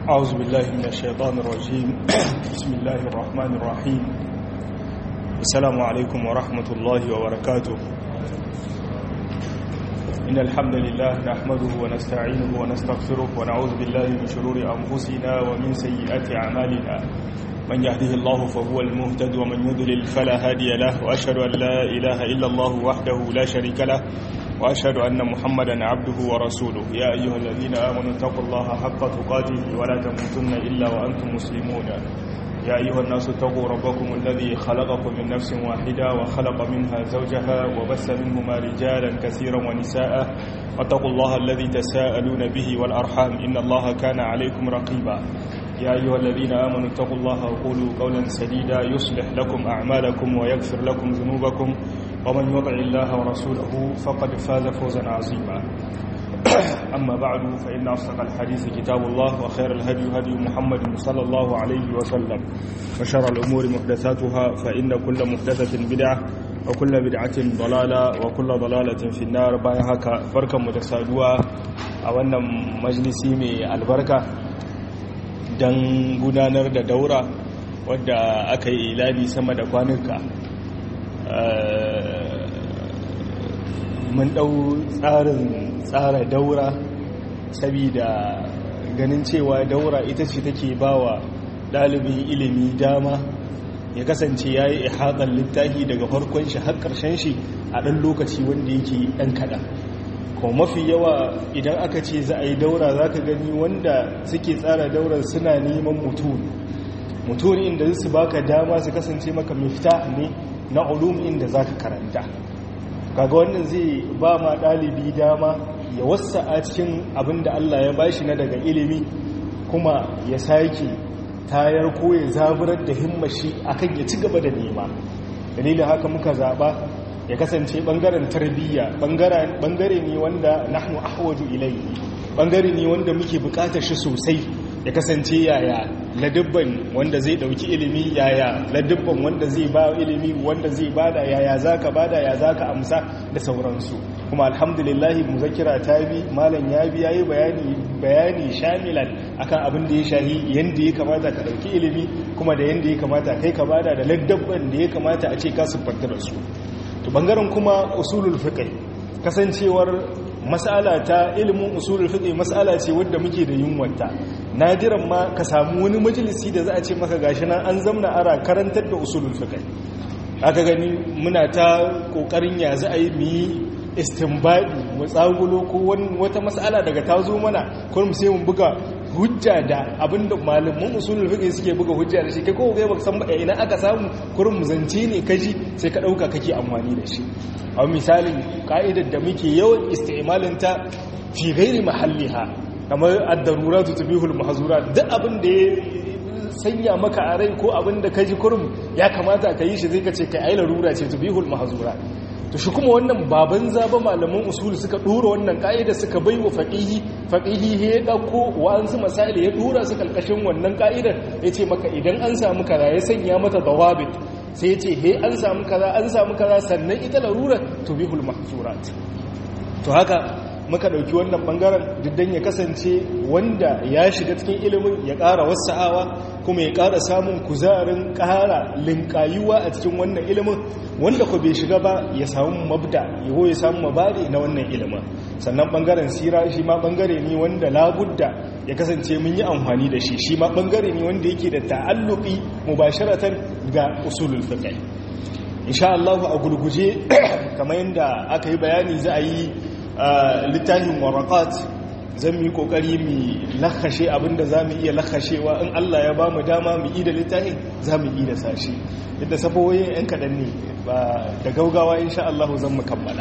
أعوذ بالله من الشيطان الرجيم بسم الله الرحمن الرحيم السلام عليكم ورحمة الله وبركاته إن الحمد لله نحمده ونستعينه ونستغفره ونعوذ بالله من شرور أنفسنا ومن سيئات أعمالنا من يهده الله فهو المهتد ومن يضلل فلا هادي له وأشهد أن لا إله إلا الله وحده لا شريك له وأشهد أن محمدا عبده ورسوله يا أيها الذين آمنوا اتقوا الله حق تقاته ولا تموتن إلا وأنتم مسلمون يا أيها الناس اتقوا ربكم الذي خلقكم من نفس واحدة وخلق منها زوجها وبث منهما رجالا كثيرا ونساء واتقوا الله الذي تساءلون به والأرحام إن الله كان عليكم رقيبا يا أيها الذين آمنوا اتقوا الله وقولوا قولا سديدا يصلح لكم أعمالكم ويغفر لكم ذنوبكم ومن يطع الله ورسوله فقد فاز فوزا عظيما أما بعد فإن أصدق الحديث كتاب الله وخير الهدي هدي محمد صلى الله عليه وسلم وشر الأمور محدثاتها فإن كل محدثة بدعة وكل بدعة ضلالة وكل ضلالة في النار بايهاك بركة متسادوة أولا مجلسي من البركة don gudanar da daura wadda aka yi ilani sama da kwanuka mun ɗau tsarin tsara daura saboda ganin cewa daura ita ce take ba wa ɗalibin ilimi dama ya kasance ya yi ihaɗar littafi daga farkon shi har ƙarshen shi a ɗan lokaci wanda yake ɗan kaɗan kuma mafi yawa idan aka ce za a yi daura za ka gani wanda suke tsara daurar suna neman mutum mutum inda su baka dama su kasance maka mifta ne na ulum inda za ka karanta kaga wannan zai ba ma ɗalibi dama ya wasa a cikin abin da Allah ya bashi na daga ilimi kuma ya sake tayar ko ya zaburar da himmashi akan ya ci gaba da nema dalilin haka muka zaɓa ya kasance bangaren tarbiyya bangare ne wanda nahnu ahwaju ilayhi bangare ne wanda muke bukatar shi sosai ya kasance yaya ladubban wanda zai dauki ilimi yaya ladubban wanda zai ba ilimi wanda zai bada yaya zaka bada ya zaka amsa da sauransu kuma alhamdulillah muzakkira ta bi malam ya bi yayi bayani bayani shamilan akan abin da ya shahi yanda ya kamata ka dauki ilimi kuma da yanda ya kamata kai ka bada da ladubban da ya kamata a ce ka siffanta da su to bangaren kuma usulul fiqh kasancewar mas'ala ta ilimin usulul fiqh mas'ala ce wadda muke da yunwanta nadiran ma ka samu wani majalisi da za a ce maka gashi nan an zamna ara karantar da usulul fiqh aka gani muna ta kokarin ya za a yi mu istinbadi mu tsagulo ko wata mas'ala daga ta zo mana kurum sai mu buga hujja da abinda malaman usulul fiqh suke buga hujja da shi kai ko kai baka san ba ina aka samu kurum muzance ne kaji sai ka dauka kake amfani da shi a misalin ka'idar da muke yawan isti'malin ta fi ghairi mahalliha kamar ad-daruratu tubihul mahzurat duk abin da ya sanya maka a rai ko abin da kaji kurum ya kamata ka yi shi zai ka ce kai ai larura ce tubihul mahzurat to shi kuma wannan baban zaba malaman usuli suka dora wannan ka'ida suka bai wa faqihi faqihi ya dauko wa'ansu masail ya dora su kalkashin wannan ka'idar yace maka idan an samu kaza ya sanya mata dawabit sai yace he an samu kaza an samu kaza sannan ita larura tubihul mahzurat to haka muka ɗauki wannan ɓangaren diddan ya kasance wanda ya shiga cikin ilimin ya ƙara wasa'awa kuma ya ƙara samun kuzarin ƙara linkayuwa a cikin wannan ilimin wanda ku bai shiga ba ya samu mabda yawo ya samu mabari na wannan ilimin sannan ɓangaren sira shi ma ɓangare ne wanda labudda ya kasance mun yi amfani da shi shi ma ɓangare ne wanda yake da ta'alluqi mubasharatan ga usulul fiqh insha Allah a gurguje kamar yadda aka yi bayani za a yi littafin warakat zan yi kokari mu lakashe abinda za mu iya lakashewa in Allah ya ba mu dama mu yi da littafin za mu yi da sashi yadda sabowoyin 'yan kaɗan ne ba da gaugawa insha Allah zan mu kammala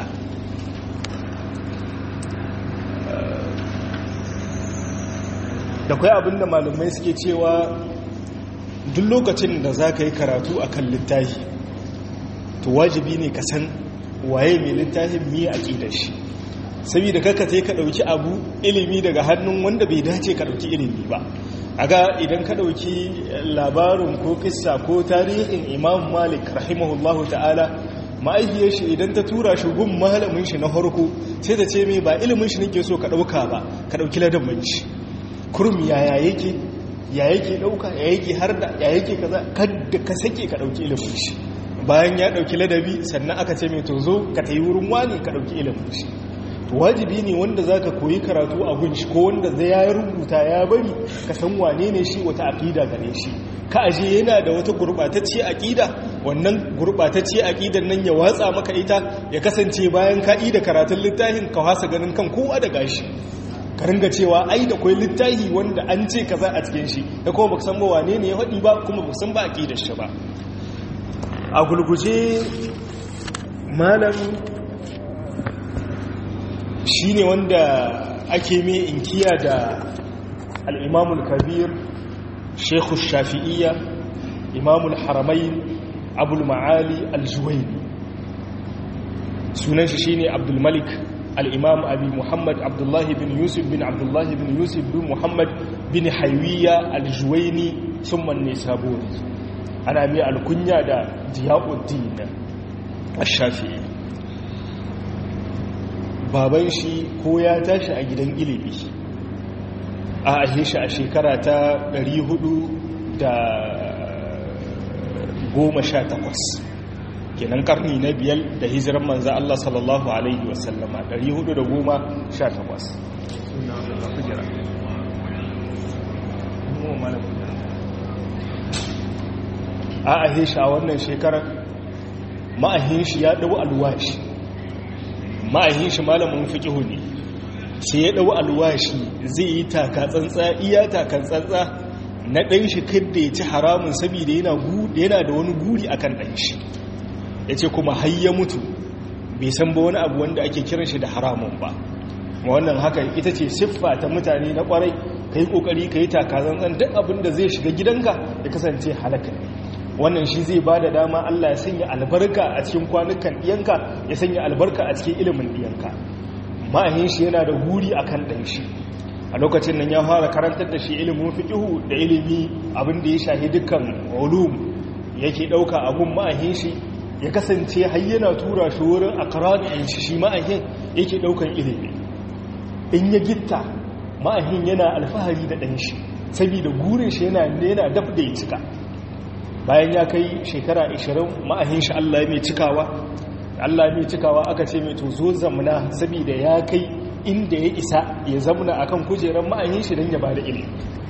da kwai abinda malamai suke cewa duk lokacin da za ka yi karatu a kan littafi to wajibi ne ka san waye mai littafin miye a ƙidar shi saboda kaka sai ka dauki abu ilimi daga hannun wanda bai dace ka dauki ilimi ba aga idan ka dauki labarin ko kissa ko tarihin imam malik rahimahullahu ta'ala ma'aikiyar shi idan ta tura shi gun malamin shi na farko sai ta ce mai ba ilimin shi nake so ka dauka ba ka dauki ladabin shi kurum yaya yake ya yake dauka ya yake harda ya yake kaza kada ka sake ka dauki ilimin shi bayan ya dauki ladabi sannan aka ce mai to zo ka tayi wurin wani ka dauki ilimin shi to wajibi ne wanda zaka koyi karatu a gunshi ko wanda zai ya rubuta ya bari ka san wane ne shi wata aqida gare shi ka aje yana da wata gurbatacce aqida wannan gurbatacce aqidan nan ya watsa maka ita ya kasance bayan ka da karatun littafin ka hasa ganin kan kowa da gashi ka ringa cewa ai da kwai littafi wanda an ce kaza a cikin shi da kuma baka san ba wane ne ya faɗi ba kuma baka san ba aqidar shi ba a gulguje malam shine wanda ake mai inkiya da al-imamul kabir shekhu shafi'iyya imamul haramain abul ma'ali al-juwaini sunan shi shine abdul malik al-imam abi muhammad abdullahi bin yusuf bin abdullahi bin yusuf bin muhammad bin haywiya al-juwaini summan nisaburi ana mai alkunya da diyauddin ash-shafi'i baban shi ko ya tashi a gidan ilimi a ahe shi a shekara ta 418 kenan karni na biyar da hijiran manza Allah sallallahu Alaihi wasallama 418 a ahe shi a wannan shekarar ma'ahin shi ya ɗau alwashi ma'ahin shi malamin fiƙihu ne sai ya ɗau alwashi zai yi taka tsantsa iya taka tsantsa na ɗan shi kadda ya ci haramun saboda yana da wani guri akan ɗan shi ya ce kuma har ya mutu bai san ba wani abu wanda ake kiran shi da haramun ba wannan haka ita ce siffa ta mutane na kwarai ka yi ƙoƙari ka yi taka tsantsan duk abin da zai shiga gidanka ya kasance halaka wannan shi zai ba da dama Allah ya sanya albarka a cikin kwanukan ɗiyanka ya sanya albarka a cikin ilimin ɗiyanka ma'ahin shi yana da guri a kan ɗan shi a lokacin nan ya fara karantar da shi ilimin fiƙihu da ilimi abin da ya shahi dukkan ulum yake ɗauka abun ma'ahin shi ya kasance har yana tura shi wurin akaradin shi shi ma'ahin yake ɗaukan ilimi in ya gitta ma'ahin yana alfahari da ɗan shi saboda gurin shi yana yana daf da ya cika bayan ya kai shekara 20 ma'ahin shi Allah ya mai cikawa Allah mai cikawa aka ce mai to zo zamna saboda ya kai inda ya isa ya zamna akan kujerar ma'ahin shi don ya bada ilimi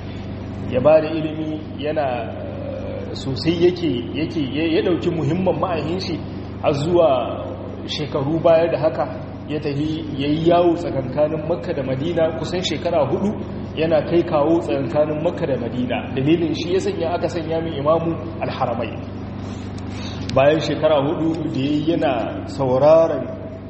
ya bada ilimi yana sosai yake yake ya dauki muhimman ma'ahin shi har zuwa shekaru baya da haka ya tafi yayi yawo tsakankanin Makka da Madina kusan shekara hudu yana kai kawo tsakankanin Makka da Madina dalilin shi ya sanya aka sanya min imamu al-haramai bayan shekara hudu da yayi yana sauraron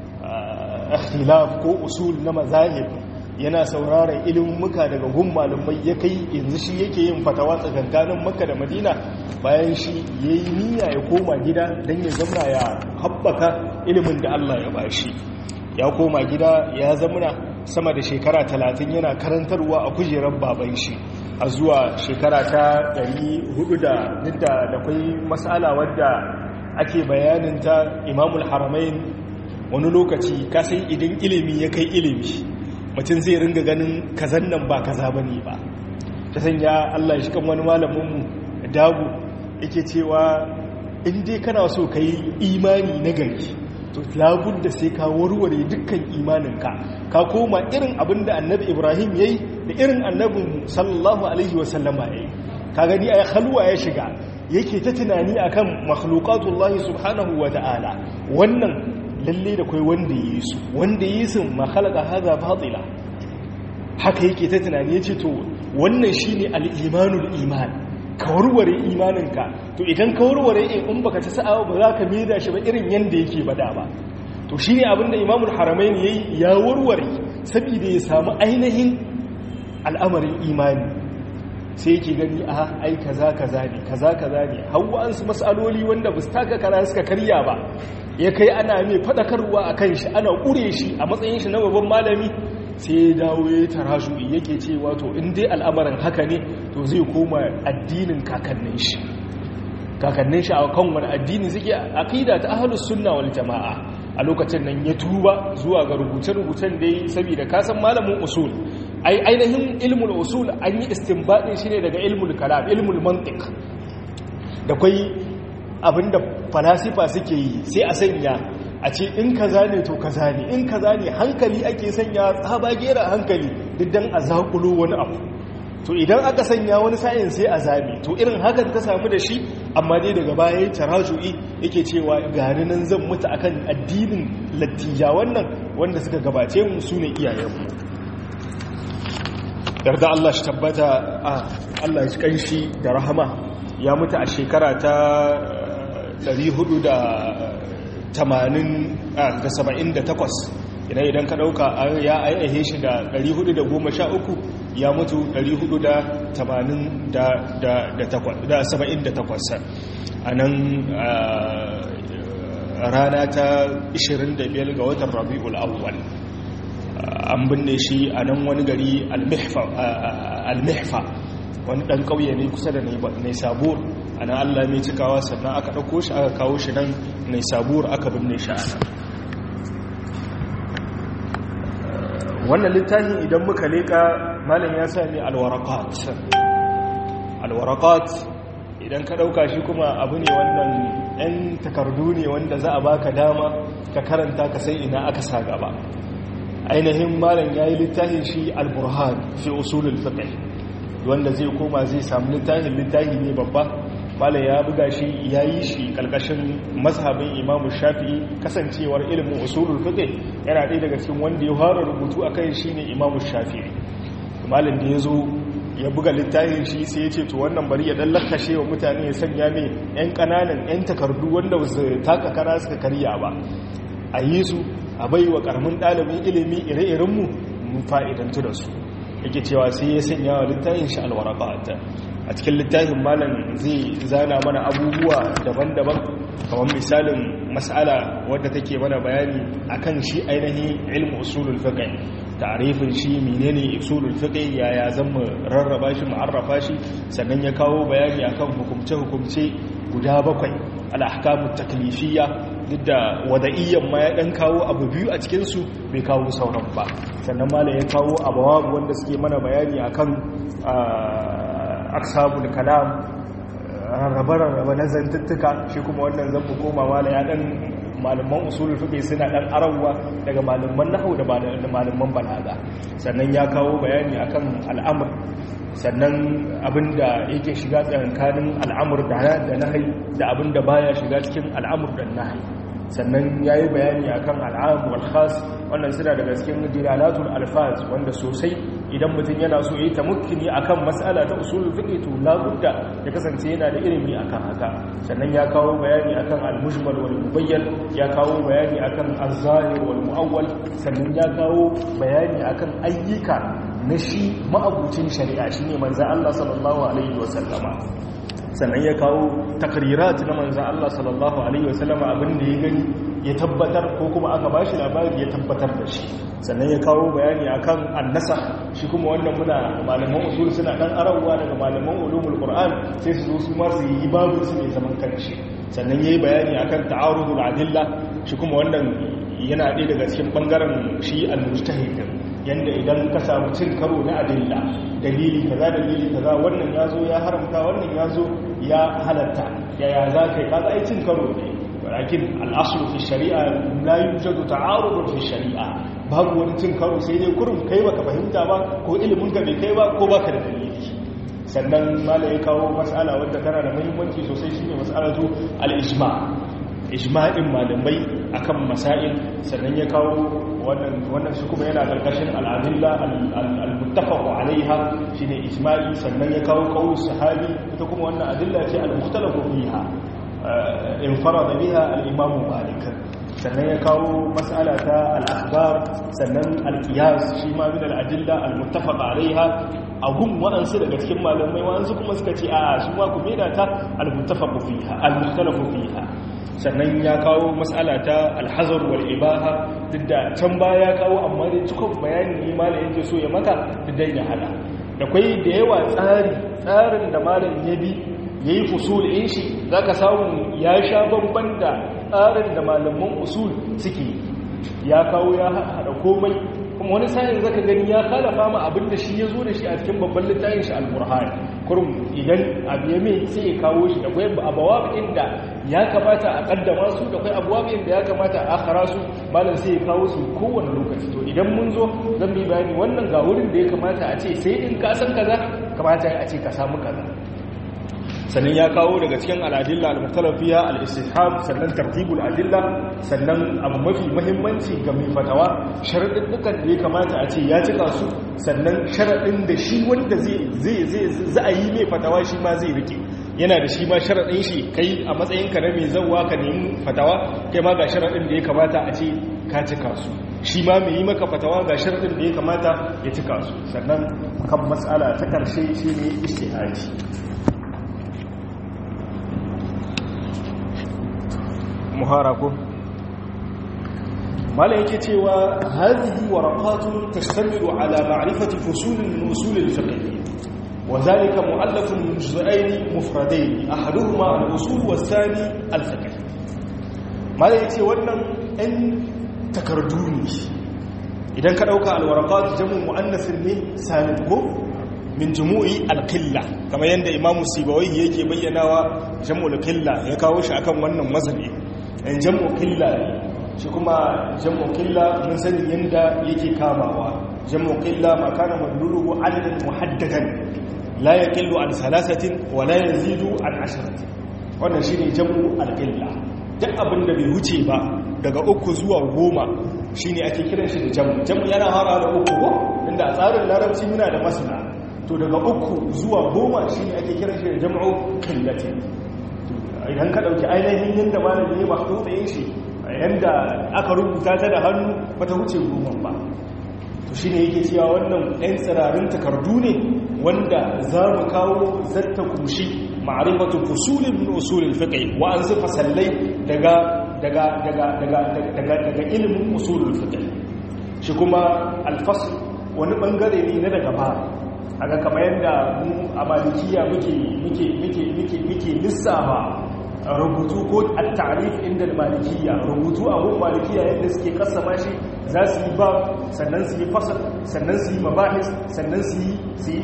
ikhtilaf ko usul na mazahib yana sauraron ilimuka daga gun malumai ya kai yanzu shi yake yin fatawa tsakankanin makka da madina bayan shi ya yi niyya ya koma gida don ya zamna ya haɓaka ilimin da allah ya bashi ya koma gida ya zamna sama da shekara talatin yana karantarwa a kujerar baban shi a zuwa shekara ta 400 da da kwai matsala wadda ake bayanin ta imamul haramain wani lokaci kasan idan ilimi ya kai ilimi mutum zai ringa ganin kazan nan ba kaza ba ne ba ta sanya allah shi kan wani malaminmu dagu yake cewa in dai kana so ka yi imani na gari to labun da sai ka warware dukkan imaninka ka koma irin abin da annabi ibrahim ya yi da irin annabin sallallahu alaihi wasallama ya yi ka gani a halwa ya shiga yake ta tunani akan makhlukatullahi subhanahu wa ta'ala wannan lalle da kai wanda yi su wanda yi su makhalaka haza batila haka yake ta tunani yace to wannan shine al-imanul iman ka warware imaninka to idan ka warware in baka ci sa'a ba za ka maida shi ba irin yanda yake bada ba to shine abinda imamul haramain yayi ya warware saboda ya samu ainihin al'amarin imani sai yake gani a ai kaza kaza ne kaza kaza ne hawa an su masaloli wanda ba su taka kara suka karya ba ya kai ana mai fadakarwa a kan shi ana ƙure shi a matsayin shi na babban malami sai ya dawo ya tara shi yake cewa to in dai al'amarin haka ne to zai koma addinin kakannin shi kakannin shi a kan wani addini suke aqida ta ahlus sunna wal jamaa a lokacin nan ya tuba zuwa ga rubuce-rubucen da yi saboda kasan malamin usul ai ainihin ilmul usul an yi istinbadin shi ne daga ilmul kalam ilmul mantiq da kwai abinda falasifa suke yi sai a sanya a ce in kaza ne to kaza ne in kaza ne hankali ake sanya tsaba gera hankali duk dan a zakulo wani abu to idan aka sanya wani sa'in sai a zabe to irin hakan ta samu da shi amma dai daga baya ya taraju'i yake cewa gani nan zan mutu akan addinin lattija wannan wanda suka gabace mu su ne iyayenmu yarda Allah shi tabbata a Allah shi kanshi da rahama ya mutu a shekara ta 478 idan idan ka dauka ya aihe shi da 413 ya mutu 478 a nan rana ta 25 ga watan rabi'ul awwal an binne shi a nan wani gari al-mihfa wani ɗan ƙauye ne kusa da nai sabuwar a nan allah mai cikawa sannan aka ɗauko shi aka kawo shi nan nai sabuwar aka binne shi a nan wannan littafin idan muka leƙa malam ya sami alwarakat alwarakat idan ka ɗauka shi kuma abu ne wannan 'yan takardu ne wanda za a baka dama ka karanta ka sai ina aka sa gaba ainihin malam ya yi littafin shi al-burhan fi usulul fiqh wanda zai koma zai samu littafin littafi ne babba malam ya buga shi ya yi shi kalkashin mazhabin imamu shafi'i kasancewar ilimin usulul fiqh yana ɗaya daga cikin wanda ya fara rubutu akan shi ne imamu shafi'i malam da ya zo ya buga littafin shi sai ya ce to wannan bari ya dan lakashe wa mutane ya sanya mai yan kananan yan takardu wanda ba su taka kara suka karya ba a yi su a bai wa karamin ɗalibin ilimi ire-irenmu mun fa'idantu da su yake cewa sai ya sanya wa littafin shi alwaraqat a cikin littafin malam zai zana mana abubuwa daban-daban kamar misalin mas'ala wadda take mana bayani akan shi ainihin ilmu usulul fiqh ta'rifin shi menene usulul fiqh yaya zan mu rarraba shi mu arrafa shi sannan ya kawo bayani akan hukumce-hukumce guda bakwai al-ahkamut taklifiyya duk da wada'iyyan ma ya dan kawo abu biyu a cikinsu bai kawo sauran ba sannan mala ya kawo abawabu wanda suke mana bayani akan aksabul kalam rarraba-rarraba na zantuttuka shi kuma wannan zan mu koma mala ya dan malaman usulul fiqh suna dan arawa daga malaman nahwu da malaman balaga sannan ya kawo bayani akan al'amr sannan abinda yake shiga tsakanin al'amur da nahi da abinda baya shiga cikin al'amur da nahi sannan ya yi bayani a kan al'amu al'as wannan suna daga cikin dilalatul alfaz wanda sosai idan mutum yana so ya yi tamukkini a kan matsala ta usulun fiƙe to labudda ya kasance yana da ilimi a kan haka sannan ya kawo bayani a kan al-mujmal wal mubayyan ya kawo bayani a kan al-zahir wal mu'awwal sannan ya kawo bayani a kan ayyuka na shi ma'abucin shari'a shi ne manzan Allah sallallahu Alaihi wasallama sannan ya kawo takrirat na manzan Allah sallallahu Alaihi wasallama abinda ya gani ya tabbatar ko kuma aka ba shi labari ya tabbatar da shi sannan ya kawo bayani akan annasa shi kuma wannan muna malaman usul suna dan arawa daga malaman ulumul qur'an sai su zo su ma su yi babu su ne zaman kanshi sannan yayi bayani akan ta'arudul adilla shi kuma wannan yana ɗaya daga cikin bangaren shi al-mujtahid yanda idan ka samu cin karo na adilla dalili kaza dalili kaza wannan ya zo ya haramta wannan ya zo ya halatta yaya za ka yi kaza ai cin karo ne walakin al'aslu fi shari'a la yujadu ta'arudun fi shari'a babu wani cin karo sai dai kurum kai baka fahimta ba ko ilimin ka bai kai ba ko baka da dalili sannan mala ya kawo mas'ala wadda tana da muhimmanci sosai shine mas'alatu al-ijma' ijma'in malamai akan masail sannan ya kawo wannan wannan shi kuma yana karkashin al'adilla al-muttafaq alaiha shine ijma'i sannan ya kawo qaulus sahabi ita kuma wannan adilla ce al-mukhtalafu fiha infarada biha al-imam malik sannan ya kawo mas'ala ta al-akhbar sannan al-qiyas shi ma min al-adilla al-muttafaq alaiha agun waɗansu daga cikin malamai waɗansu kuma suka ce a su ma ku meda ta al-muttafaq fiha al-mukhtalafu fiha sannan ya kawo matsala ta alhazar wal ibaha duk da can baya ya kawo amma dai cikon bayani ne malam yake so ya maka duk da ya hada da kwai da yawa tsari tsarin da malam ya bi yayi fusul in shi zaka samu ya sha bamban da tsarin da malaman usul suke ya kawo ya hada komai kuma wani sa'in zaka gani ya khalafa ma abin da shi ya zo da shi a cikin babban littafin shi al-burhan kurum idan abu ya mai sai ya kawo shi da kwai abawa inda ya kamata a kaddama su da kwai abuwa inda ya kamata a akhara su malam sai ya kawo su kowane lokaci to idan mun zo zan bi bayani wannan ga wurin da ya kamata a ce sai in ka san kaza kamata a ce ka samu kaza sannan ya kawo daga cikin al'adilla al-muhtalafiya al-istihab sannan tartibul adilla sannan abu mafi muhimmanci ga mai fatawa sharadin dukan da ya kamata a ce ya cika su sannan sharadin da shi wanda zai zai zai za a yi mai fatawa shi ma zai rike yana da shi ma sharadin shi kai a matsayin ka na mai zawwa ka nemi fatawa kai ma ga sharadin da ya kamata a ce ka cika su shi ma mai yi maka fatawa ga sharadin da ya kamata ya cika su sannan kan matsala ta karshe shine istihadi muhara ko mala yake cewa hadhihi waraqatun tashtamilu ala ma'rifati fusulin min usul al-fiqh wa dhalika mu'allafun min juz'ayn mufradayn ahaduhuma al-usul was-thani al-fiqh mala yace wannan ɗan takardu ne idan ka dauka al-waraqat jamu muannath ne salim ko min jumu'i al-qilla kamar yanda imamu sibawai yake bayyanawa jamu al-qilla ya kawo shi akan wannan mazhabi in jam'u killa shi kuma jam'u killa mun sani yanda yake kamawa jam'u killa ma kana madluluhu adadin muhaddadan la yaqillu an salasatin wa la yazidu an asharatin wannan shine jam'u al-qilla duk abin da bai wuce ba daga uku zuwa goma shine ake kiran shi da jam'u jam'u yana fara da uku ko inda a tsarin larabci muna da masana to daga uku zuwa goma shine ake kiran shi da jam'u qillatin idan ka ɗauki ainihin yadda malami ya masu tsaye shi yadda aka rubuta ta da hannu ba ta wuce goma ba to shi ne yake cewa wannan 'yan tsirarin takardu ne wanda za mu kawo zarta kushi ma'arifatu fusulin min usulin fiqh wa an su fasallai daga daga daga daga daga daga ilimin usulul fiqh shi kuma alfasl wani bangare ne na daga ba aga kamar yadda mu a malikiya muke muke muke muke muke lissafa rubutu ko at-ta'rif inda malikiya rubutu a gun malikiya yadda suke kasama shi za su yi ba sannan su yi fasal sannan su yi mabahis sannan su yi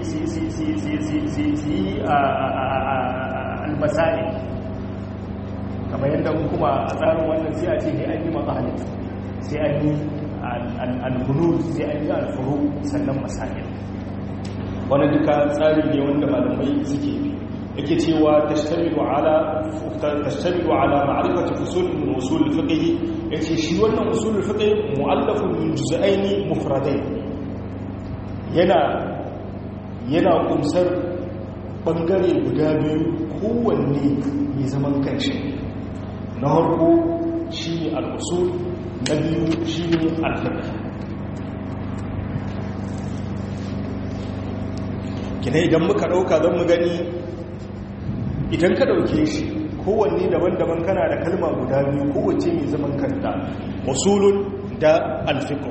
su yi al-masail kamar yadda kuma a tsarin wannan sai a ce ne an yi mabahis sai an yi al-bunud sai an yi al-furu sannan masail wani duka tsari ne wanda malamai suke bi yake cewa tashtamilu ala tashtamilu ala ma'rifati usul min usul al-fiqh yace shi wannan usul al-fiqh mu'allafun min juz'ain mufradain yana yana kumsar bangare guda biyu kowanne mai zaman kanshi na harko shine al-usul na biyu shine al-fiqh kina idan muka dauka zan mu gani idan ka dauke shi kowanne daban-daban kana da kalma guda biyu kowace mai zaman kanta usulun da alfiqh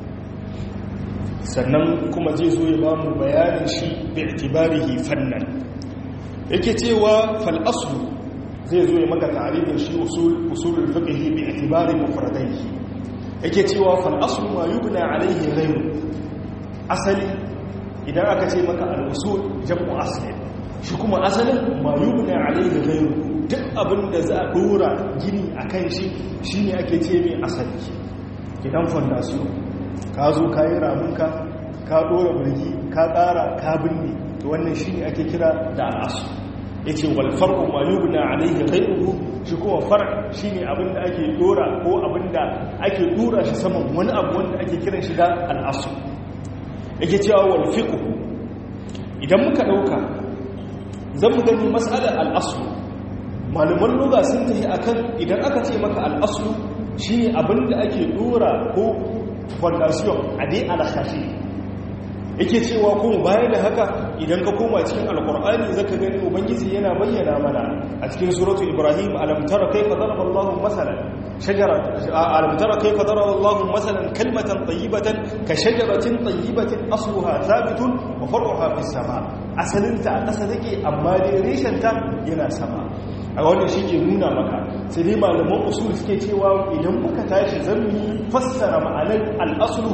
sannan kuma zai zo ya ba mu bayanin shi bi itibarihi fannan yake cewa fal aslu zai zo ya maka ta'arifin shi usul usulul fiqh bi itibari mufradaihi yake cewa fal aslu ma yubna alaihi ghayru asali idan aka ce maka al-usul jam'u asli shi kuma asalin ma yubna alaihi ghayru duk abin da za a dora gini akan shi shine ake ce mai asali idan fondation ka zo ka yi ramunka ka dora burgi ka ƙara ka binne to wannan shine ake kira da al'asu yace wal farqu ma yubna alaihi ghayruhu shi kuma far shine abin da ake dora ko abin da ake dora shi saman wani abu wanda ake kiran shi da al'asu yake cewa wal fiqh idan muka dauka zan mu gani mas'alar al'aslu malaman lugha sun tafi akan idan aka ce maka al'aslu shine abin da ake dora ko fondation a dai alhashi yake cewa kuma baya da haka idan ka koma cikin alkur'ani zaka gani ubangiji yana bayyana mana a cikin suratu ibrahim alam tara kayfa daraba Allahu masalan shajara alam tara kayfa daraba Allahu masalan kalmatan tayyibatan ka shajaratin tayyibatin asluha thabitun wa far'uha fis sama asalinta a ƙasa take amma dai reshenta yana sama a wannan shi ke nuna maka sai dai malaman usul suke cewa idan muka tashi zan yi fassara ma'anar al'aslu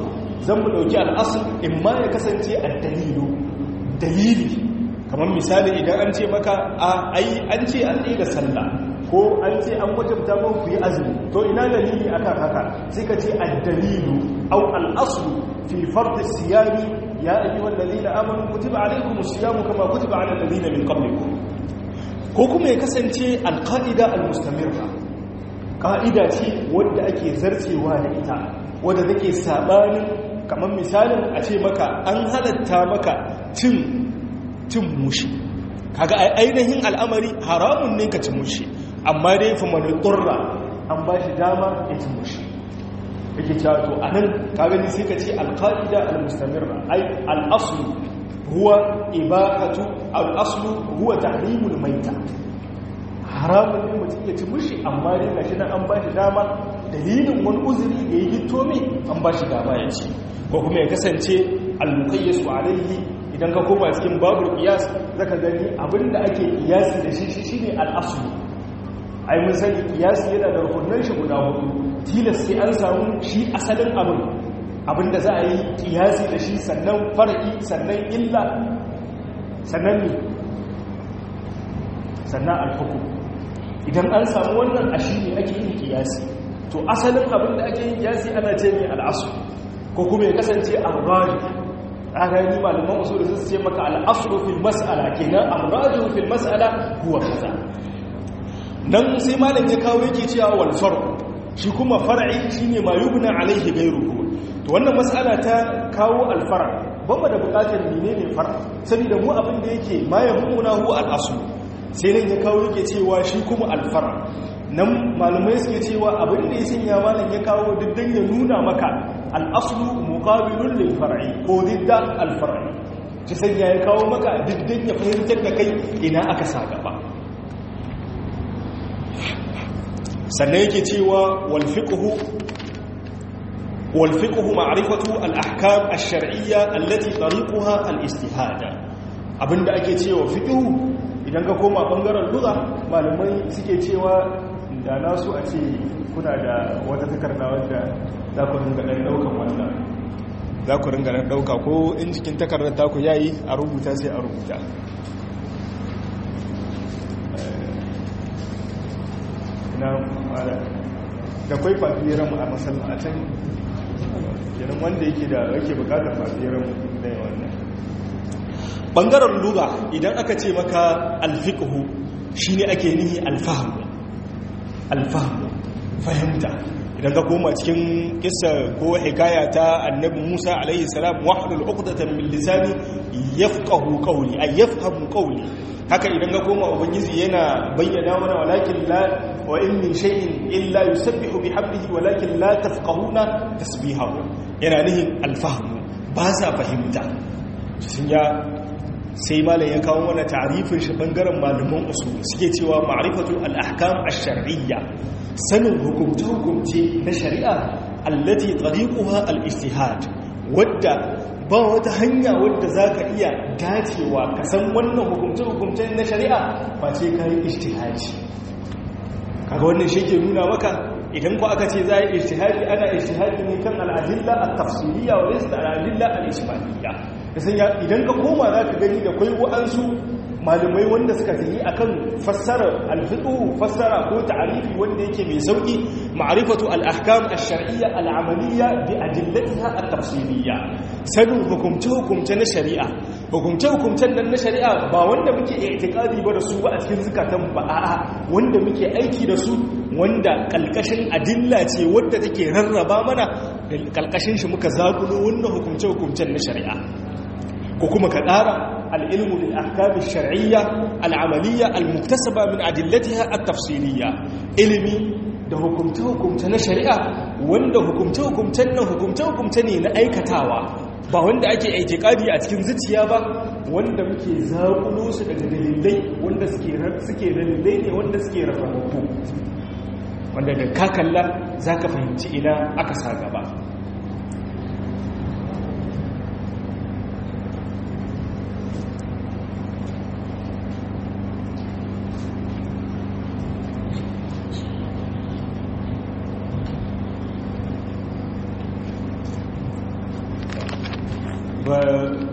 zan mu ɗauki al'asul in ma ya kasance a dalilu dalili kamar misali idan an ce maka a ai an ce an ɗaya da sallah ko an ce an wajabta mun ku yi azumi to ina dalili akan haka sai ka ce ad-dalilu aw al-aslu fi fard as-siyami ya ayyuhal ladina amanu kutiba alaykumus siyamu kama kutiba alal ladina min qablikum ko kuma ya kasance al-qa'ida al-mustamirra ƙa'ida ce wadda ake zarcewa da ita wadda take sabanin kamar misalin a ce maka an halatta maka cin cin mushi kaga ainihin al'amari haramun ne ka cin mushi amma dai fa man qurra an ba shi dama ya cin mushi yake cewa to anan kaga ni sai ka ce al-qaida al-mustamirra ay al-aslu huwa ibahatu al-aslu huwa tahrimul maita haramun ne mutum ya ci mushi amma dai gashi nan an ba shi dama dalilin wani uzuri da ya hito mai an ba shi dama ya ci ko kuma ya kasance al-muqayyasu alayhi idan ka koma cikin babu qiyas zaka gani abinda ake qiyasi da shi shine al-aslu ai mun sani qiyasi yana da rukunin shi guda hudu tilas sai an samu shi asalin abin abinda za a yi qiyasi da shi sannan far'i sannan illa sannan ne sannan al-hukm idan an samu wannan a shi ne ake yin qiyasi to asalin abinda ake yin qiyasi ana ce ne al-asl ko kuma ya kasance al-rajih rani malaman usul sun ce maka al-aslu fil mas'ala kenan ar-rajih fil mas'ala huwa kaza nan sai malam ya kawo yake cewa wal farq shi kuma far'i shine ma yubna alaihi ghayruhu to wannan mas'ala ta kawo al-farq ban da bukatar menene farq saboda mu abin da yake ma yahmuna hu al-aslu sai nan ya kawo yake cewa shi kuma al-farq nan malamai suke cewa abin da ya sanya malam ya kawo diddan ya nuna maka al'aslu muqabilun lil far'i ko didda al far'i ki sanya ya kawo maka diddan ya fahimtar da kai ina aka sa gaba sannan yake cewa wal fiqhu wal fiqhu ma'rifatu al ahkam al shar'iyya allati tariquha al istihada abinda ake cewa fiqhu idan ka koma bangaren lugha malamai suke cewa da nasu a ce kuna da wata takarda wadda za ku ringa ɗan ɗaukan wannan za ku ringa ɗan ɗauka ko in jikin takardar taku yayi a rubuta sai a rubuta na mara da kwai fafiran a masallacin kenan wanda yake da yake bukatar fafiran da wannan ɓangaren luga idan aka ce maka alfiƙhu shi ne ake nihi alfahamu alfahamu fahimta idan ka koma cikin kissa ko hikaya ta annabi Musa alaihi salam wahdul uqdatan min lisani yafqahu qawli ay yafhamu qawli haka idan ka koma ubangiji yana bayyana mana walakin la wa in min shay'in illa yusabbihu bihamdihi walakin la tafqahuna tasbihahu yana nihin alfahmu ba sa fahimta sun ya sai malam ya kawo mana ta'arifin shi bangaren malaman usul suke cewa ma'rifatu al-ahkam ash-shar'iyya sanin hukumce-hukumce na shari'a allati tariquha al-ijtihad wadda ba wata hanya wadda zaka iya dacewa ka san wannan hukumce-hukumce na shari'a ba ce kai ijtihadi kaga wannan shi ke nuna maka idan ku aka ce za a yi ijtihadi ana ijtihadi ne kan al-adilla at-tafsiliyya wa laysa al-adilla al-ijmaliyya idan ka koma za ka gani da kwai wa'ansu malamai wanda suka tafi akan fassara alfiqhu fassara ko ta'arifi wanda yake mai sauki ma'rifatu al-ahkam ash-shar'iyya al-amaliyya bi adillatiha at-tafsiliyya sanin hukumce hukumce na shari'a hukumce hukumcen nan na shari'a ba wanda muke i'tiqadi ba da su ba a cikin zakatan ba a'a wanda muke aiki da su wanda kalkashin adilla ce wanda take rarraba mana kalkashin shi muka zagulo wannan hukumce hukumcen na shari'a ko kuma ka ƙara al'ilmu da ahkami shar'iyya al'amaliyya al-muktasaba min adillatiha at-tafsiliyya ilimi da hukumce-hukumce na shari'a wanda hukumce-hukumcen nan hukumce-hukumce ne na aikatawa ba wanda ake aitikadi a cikin zuciya ba wanda muke zaƙulo su daga dalilai wanda suke dalilai ne wanda suke rarrabu wanda da kakalla za ka fahimci ina aka sa gaba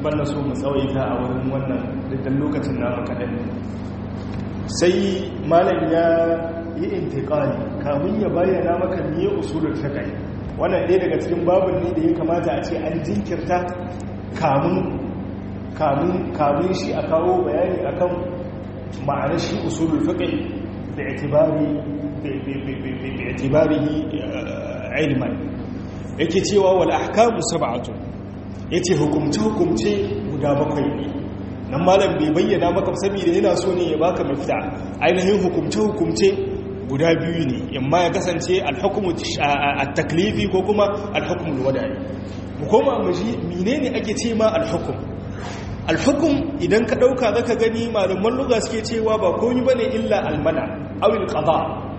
balla so mu tsawaita a wurin wannan dukkan lokacin namu kaɗan sai malam ya yi intiƙali kamun ya bayyana maka niye usulul fiqh wannan ɗaya daga cikin babin ne da ya kamata a ce an jinkirta kamun kamun kamun shi a kawo bayani akan ma'anar shi usulul fiqh da itibari bi itibarihi ilman yake cewa wal ahkamu sab'atu yace hukumce hukumce guda bakwai ne nan malam bai bayyana maka saboda yana so ne ya baka mafita ainihin hukumce hukumce guda biyu ne imma ya kasance al-hukmu at-taklifi ko kuma al-hukmu al-wada'i mu koma mu ji menene ake ce ma al-hukm al-hukm idan ka dauka zaka gani malaman lugha suke cewa ba komai bane illa al-mana aw al-qada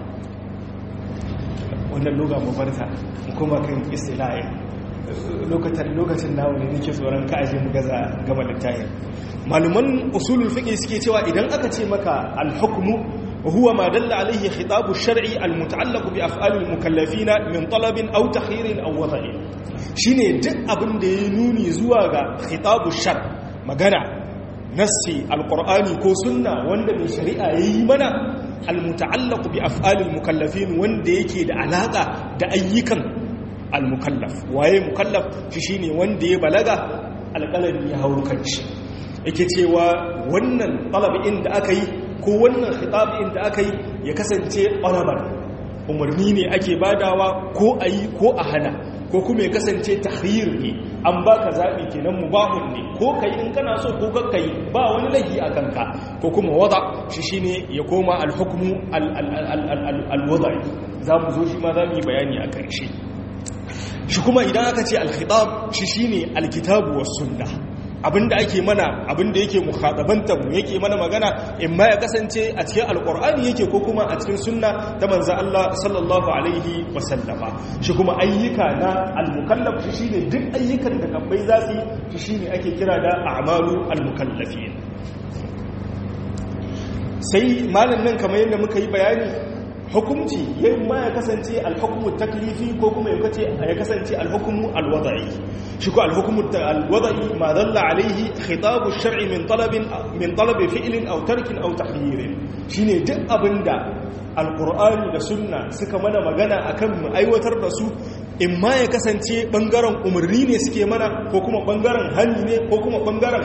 wannan lugha mu barta mu koma kan istilahi lokacin lokacin nawo ne nake tsoron ka aje mu gaza gama littafin maluman usulul fiqh suke cewa idan aka ce maka al-hukmu huwa ma dalla alayhi khitabu shar'i al-muta'allaq bi af'al al-mukallafin min talabin aw takhirin aw wada'in shine duk abin da ya nuni zuwa ga khitabu shar magana nassi al-qur'ani ko sunna wanda mai shari'a yayi mana al-muta'allaq bi af'al al-mukallafin wanda yake da alaka da ayyukan al-mukallaf waye mukallaf shi shine wanda ya balaga alƙalami ya hauro kanshi yake cewa wannan talabi'in da aka yi ko wannan khitabi'in da aka yi ya kasance ƙwarabar umarni ne ake badawa ko a yi ko a hana ko kuma ya kasance tahrir ne an baka zaɓi kenan mubahun ne ko ka yi in kana so ko ka yi ba wani laifi a kanka ko kuma wada shi shine ya koma alhukmu alwada za mu zo shi ma za mu yi bayani a ƙarshe shi kuma idan aka ce alkhitab shi shine alkitabu was sunna abinda ake mana abinda yake mukhatabantar mu yake mana magana in ma ya kasance a cikin alqur'ani yake ko kuma a cikin sunna ta manzo Allah sallallahu alaihi wasallama shi kuma ayyuka na almukallaf shi shine duk ayyukan da kabbai za su yi shi shine ake kira da a'malu almukallafin sai malam nan kamar yadda muka yi bayani hukumci yayin ma ya kasance alhukumu taklifi ko kuma ya kasance alhukumu alwada'i shi ko alhukumu alwada'i ma dalla alaihi khitabu shar'i min talabin min talabi fi'lin aw tarkin aw tahyirin shine duk abinda alqur'ani da sunna suka mana magana akan mu aiwatar da su in ma ya kasance bangaren umarni ne suke mana ko kuma bangaren hani ne ko kuma bangaren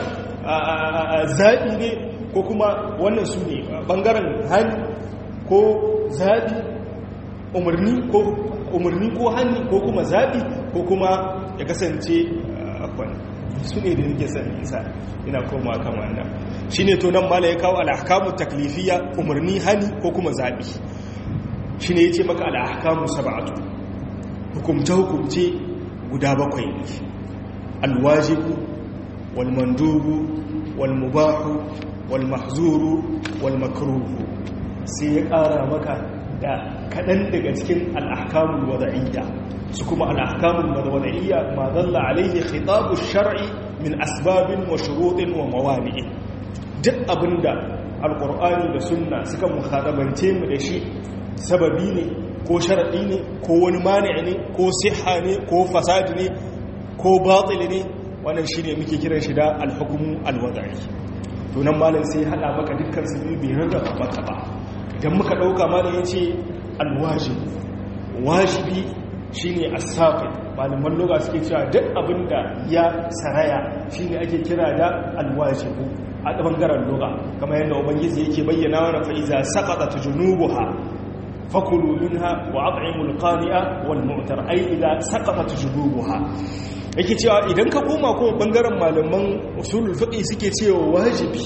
zaɓi ne ko kuma wannan su ne bangaren hani ko zaɓi umarni ko umarni ko hannu ko kuma zaɓi ko kuma ya kasance akwai su ne da nake son isa ina koma kan wannan shi ne to nan mala ya kawo al'ahkamu taklifiya umarni hani ko kuma zaɓi shi ne ya ce maka al'ahkamu saba'atu hukumce-hukumce guda bakwai ne alwajibu walmandubu walmubahu walmahzuru walmakruhu sai ya ƙara maka da kaɗan daga cikin al'ahkamun wada'iyya su kuma al'ahkamun wada'iyya ma zalla alaihi khitabu shar'i min asbabin wa shuruɗin wa mawani'i duk abinda alƙur'ani da sunna suka muhadabance mu da shi sababi ne ko sharaɗi ne ko wani mani'i ne ko siha ne ko fasadi ne ko batsili ne wannan shi ne muke kiran shi da alhukumu alwada'i tunan malam sai haɗa maka dukkan su biyu bai rarraba maka ba idan muka ɗauka mana ya ce alwajibi wajibi shi ne asafi malaman loga suke cewa duk abin da ya saraya shi ne ake kira da alwajibu a ɓangaren loga kama yadda ubangiji yake bayyana wani fa'iza saƙaɗa ta junubuha fakulu minha wa at'imul qani'a wal mu'tar ai idan saqatat junubuha yake cewa idan ka koma kuma ɓangaren malaman usulul fiqh suke cewa wajibi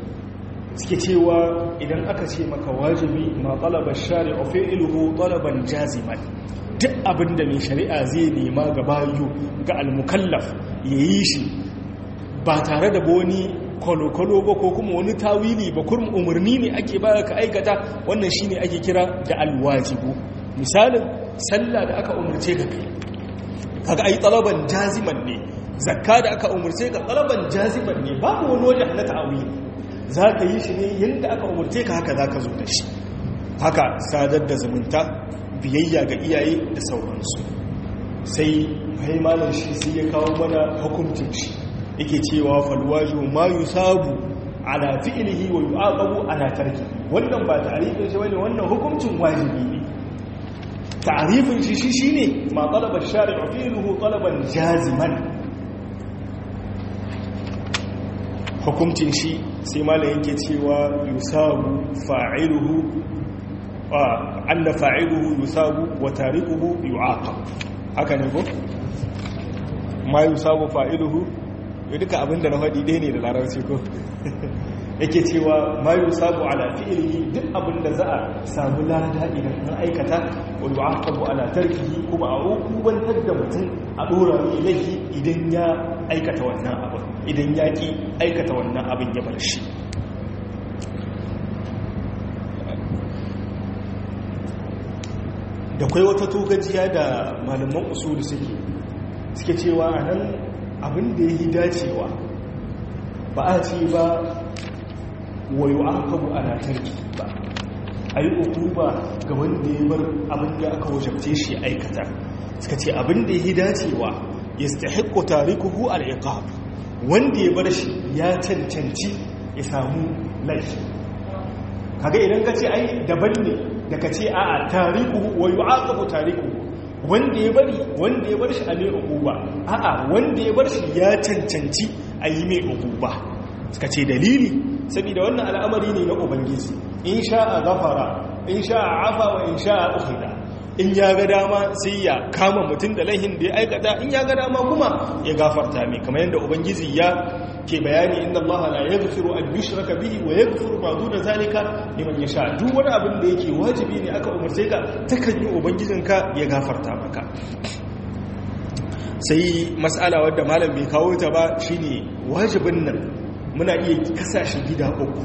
suke cewa idan aka ce maka wajibi ma talaba shari'u fi'luhu talaban jaziman duk abinda mai shari'a zai nema ga bayu ga almukallaf yayi shi ba tare da wani kwalo-kwalo ba ko kuma wani tawili ba kurum umarni ne ake baya ka aikata wannan shine ake kira da alwajibu misalin sallah da aka umarce ka kai kaga ai talaban jaziman ne zakka da aka umarce ka talaban jaziman ne babu wani wajen na ta'awili za ka yi shi ne yadda aka umarce ka haka za ka zo da shi haka sadar da zumunta biyayya ga iyaye da sauransu sai haimalar shi sai ya kawo mana hukuncin shi yake cewa falwaju ma yusabu ala fi'lihi wa yu'aqabu ala tarki wannan ba ta'rifin shi bane wannan hukuncin wajibi ne ta'rifin shi shi shine ma talaba shari'u fi'luhu talaban jaziman hukuncin shi sai malam yake cewa yusabu fa'iluhu wa anna fa'iluhu yusabu wa tarikuhu yu'aqab haka ne ko ma yusabu fa'iluhu ya duka abinda na faɗi ɗaya ne da larabci ko yake cewa ma yusabu ala fi'lihi duk abinda za a samu lada idan an aikata wa yu'aqabu ala tarkihi kuma a hukubantar da mutum a dora mai laifi idan ya aikata wannan abin idan ya ki aikata wannan abin ya bar shi da kwai wata togajiya da malaman usuli suke suke cewa a nan abin da ya yi dacewa ba a ce ba wayo aka bu ana tarki ba a yi uku ba ga wanda ya bar abin da aka wajabce shi aikata suka ce abin da ya yi dacewa ya stahikko tarikuhu al'iqab wanda ya bar shi ya cancanci ya samu laifi kaga idan ka ce ai daban ne da ka ce a'a tariku wa yu'aqabu tariku wanda ya bari wanda ya bar shi a mai uquba a'a wanda ya bar shi ya cancanci a yi mai uquba suka ce dalili saboda wannan al'amari ne na ubangiji in sha'a ghafara in sha'a afa wa in sha'a ukhida in ya ga dama sai ya kama mutum da laihin da ya aikata in ya ga dama kuma ya gafarta mai kamar yadda ubangiji ya ke bayani inda Allah la yaghfiru an yushraka bihi wa yaghfiru ma duna zalika liman yasha duk wani abin da yake wajibi ne aka umarce ka takan yi ubangijinka ya gafarta maka sai mas'ala wadda malam bai kawo ta ba shine wajibin nan muna iya kasashe gida uku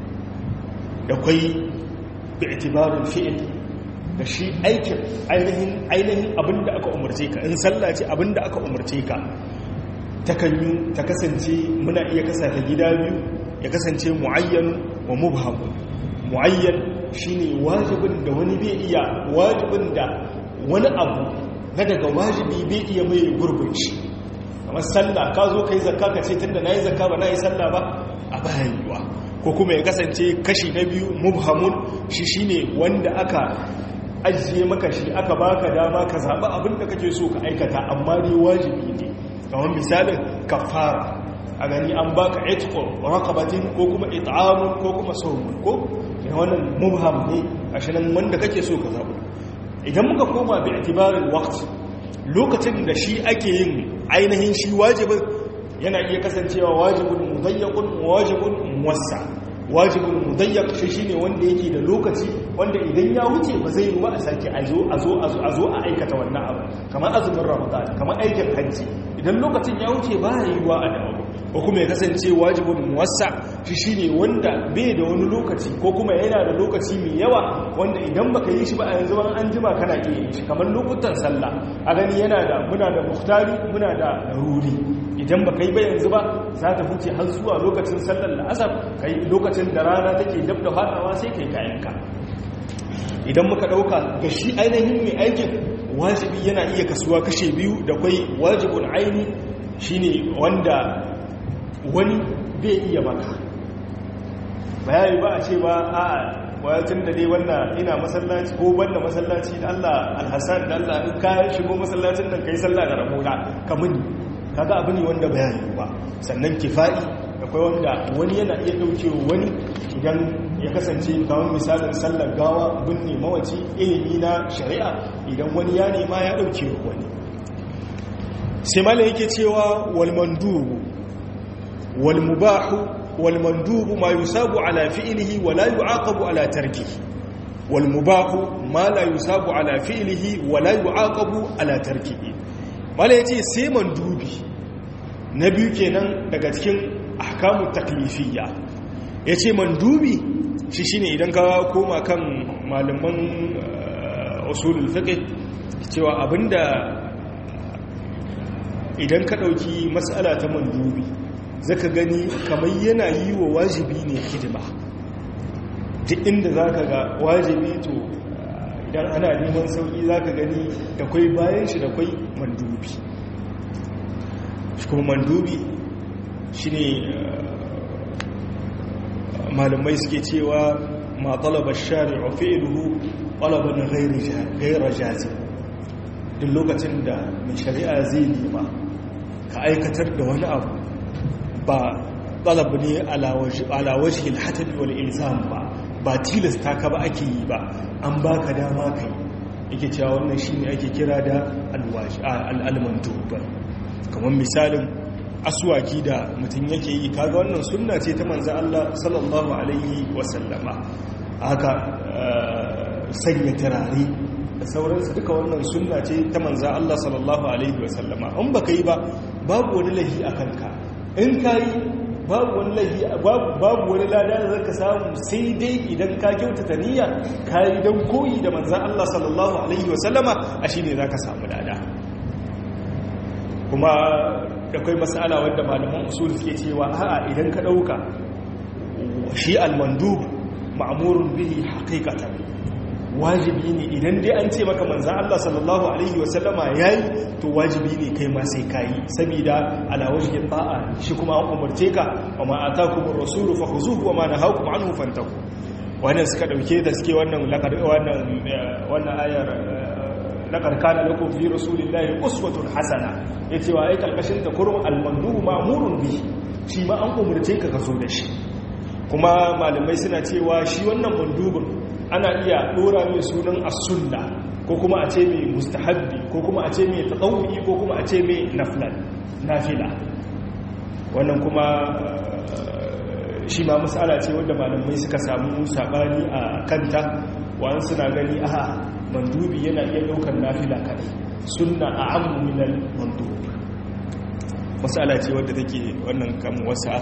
da kwai bi'tibarul fi'l da shi aikin ainihin ainihin abinda aka umarce ka in sallah ce abinda aka umarce ka takanyu ta kasance muna iya kasa ta gida biyu ya kasance mu'ayyan wa mubham mu'ayyan shine wajibin da wani bai iya wajibin da wani abu na daga wajibi bai iya mai gurbin shi kamar sallah ka zo kai zakka ka ce tunda nayi zakka ba nayi sallah ba a bayan yiwa ko kuma ya kasance kashi na biyu mubhamun shi shine wanda aka ajiye maka shi aka baka dama ka zaɓi abin da kake so ka aikata amma dai wajibi ne kamar misalin kafara a gani an baka etiko rakabatin ko kuma it'amun ko kuma saumun ko wannan mubham ne a shirin wanda kake so ka zaɓi idan muka koma bi itibarin waqt lokacin da shi ake yin ainihin shi wajibin yana iya kasancewa wajibin mudayyaqun wajibin muwassa wajibin mudayyak shi shine wanda yake da lokaci wanda idan ya wuce ba zai yi wa a sake a zo a zo a zo a aikata wannan abu kamar azumin ramadan kamar aikin hajji idan lokacin ya wuce ba ya yi wa a dawo ko kuma ya kasance wajibin muwassa shi shine wanda bai da wani lokaci ko kuma yana da lokaci mai yawa wanda idan baka yi shi ba a yanzu ban an jima kana iya yi shi kamar lokutan sallah a gani yana da muna da muhtari muna da laruri idan baka yi ba yanzu ba za ta huce har zuwa lokacin sallar la'asar kai lokacin da rana take dab da fadawa sai kai kayanka idan muka dauka ga shi ainihin mai aikin wajibi yana iya kasuwa kashe biyu da kwai wajibun aini shine wanda wani bai iya maka bayani ba a ce ba a wayatun da dai wannan ina masallaci ko banda masallaci da Allah alhassan da Allah in ka shigo masallacin nan kai sallah da rabona kamuni kaga abu ne wanda bayani ba sannan kifa'i akwai wanda wani yana iya dauke wani idan ya kasance kamar misalin sallar gawa binne mawaci ilimi na shari'a idan wani ya nema ya dauke wani sai mala yake cewa wal mandubu wal mubahu wal mandubu ma yusabu ala fi'lihi wa la yu'aqabu ala tarkihi wal mubahu ma la yusabu ala fi'lihi wa la yu'aqabu ala tarkihi mala yace sai mandubi na biyu kenan daga cikin ahkamu taklifiyya yace mandubi shi shine idan ka koma kan malaman usulul fiqh cewa abinda idan ka dauki mas'ala ta mandubi zaka gani kamar yana yi wa wajibi ne hidima duk inda zaka ga wajibi to idan ana neman sauki zaka gani da kwai bayan shi da kwai mandubi kuma mandubi shine malamai suke cewa ma talaba shari'u fi'luhu talaban ghayra jazim duk lokacin da mai shari'a zai nema ka aikatar da wani abu ba talab ne ala wajhi al-hatab wal ilzam ba ba tilasta ka ba ake yi ba an baka dama kai yake cewa wannan shine ake kira da al-mandub kamar misalin aswaki da mutum yake yi kaga wannan sunna ce ta manzo Allah sallallahu alaihi wasallama haka sanya turare da sauransu duka wannan sunna ce ta manzo Allah sallallahu alaihi wasallama in baka yi ba babu wani lahi a kanka in kai babu wani lahi babu wani lada da zaka samu sai dai idan ka kyautata niyya kai dan koyi da manzo Allah sallallahu alaihi wasallama a shine zaka samu lada kuma akwai mas'ala wanda malaman usul suke cewa a'a idan ka dauka shi al-mandub ma'murun bihi haqiqatan wajibi ne idan dai an ce maka manzan Allah sallallahu Alaihi wasallama ya yi to wajibi ne kai ma sai ka yi saboda alawajin ba'a shi kuma an umarce ka wa ma'ata kuma rasulu fa ku zuhu wa ma na hau kuma an hufantaku wannan suka ɗauke da suke wannan ayar laƙar kana lakum fi rasulillahi uswatun hasana ya ce wa ai kalkashin ta kurun almandu ma'murun bi shi ma an umarce ka ka zo da shi kuma malamai suna cewa shi wannan mandubin ana iya dora mai sunan as-sunna ko kuma a ce mai mustahabbi ko kuma a ce mai tatawwi ko kuma a ce mai naflan nafila wannan kuma shi ma mas'ala ce wanda malamai suka samu sabani a kanta wa'an suna gani a mandubi yana iya daukar nafila kadai sunna a'ammu minal mandub mas'ala ce wadda take wannan kan wasa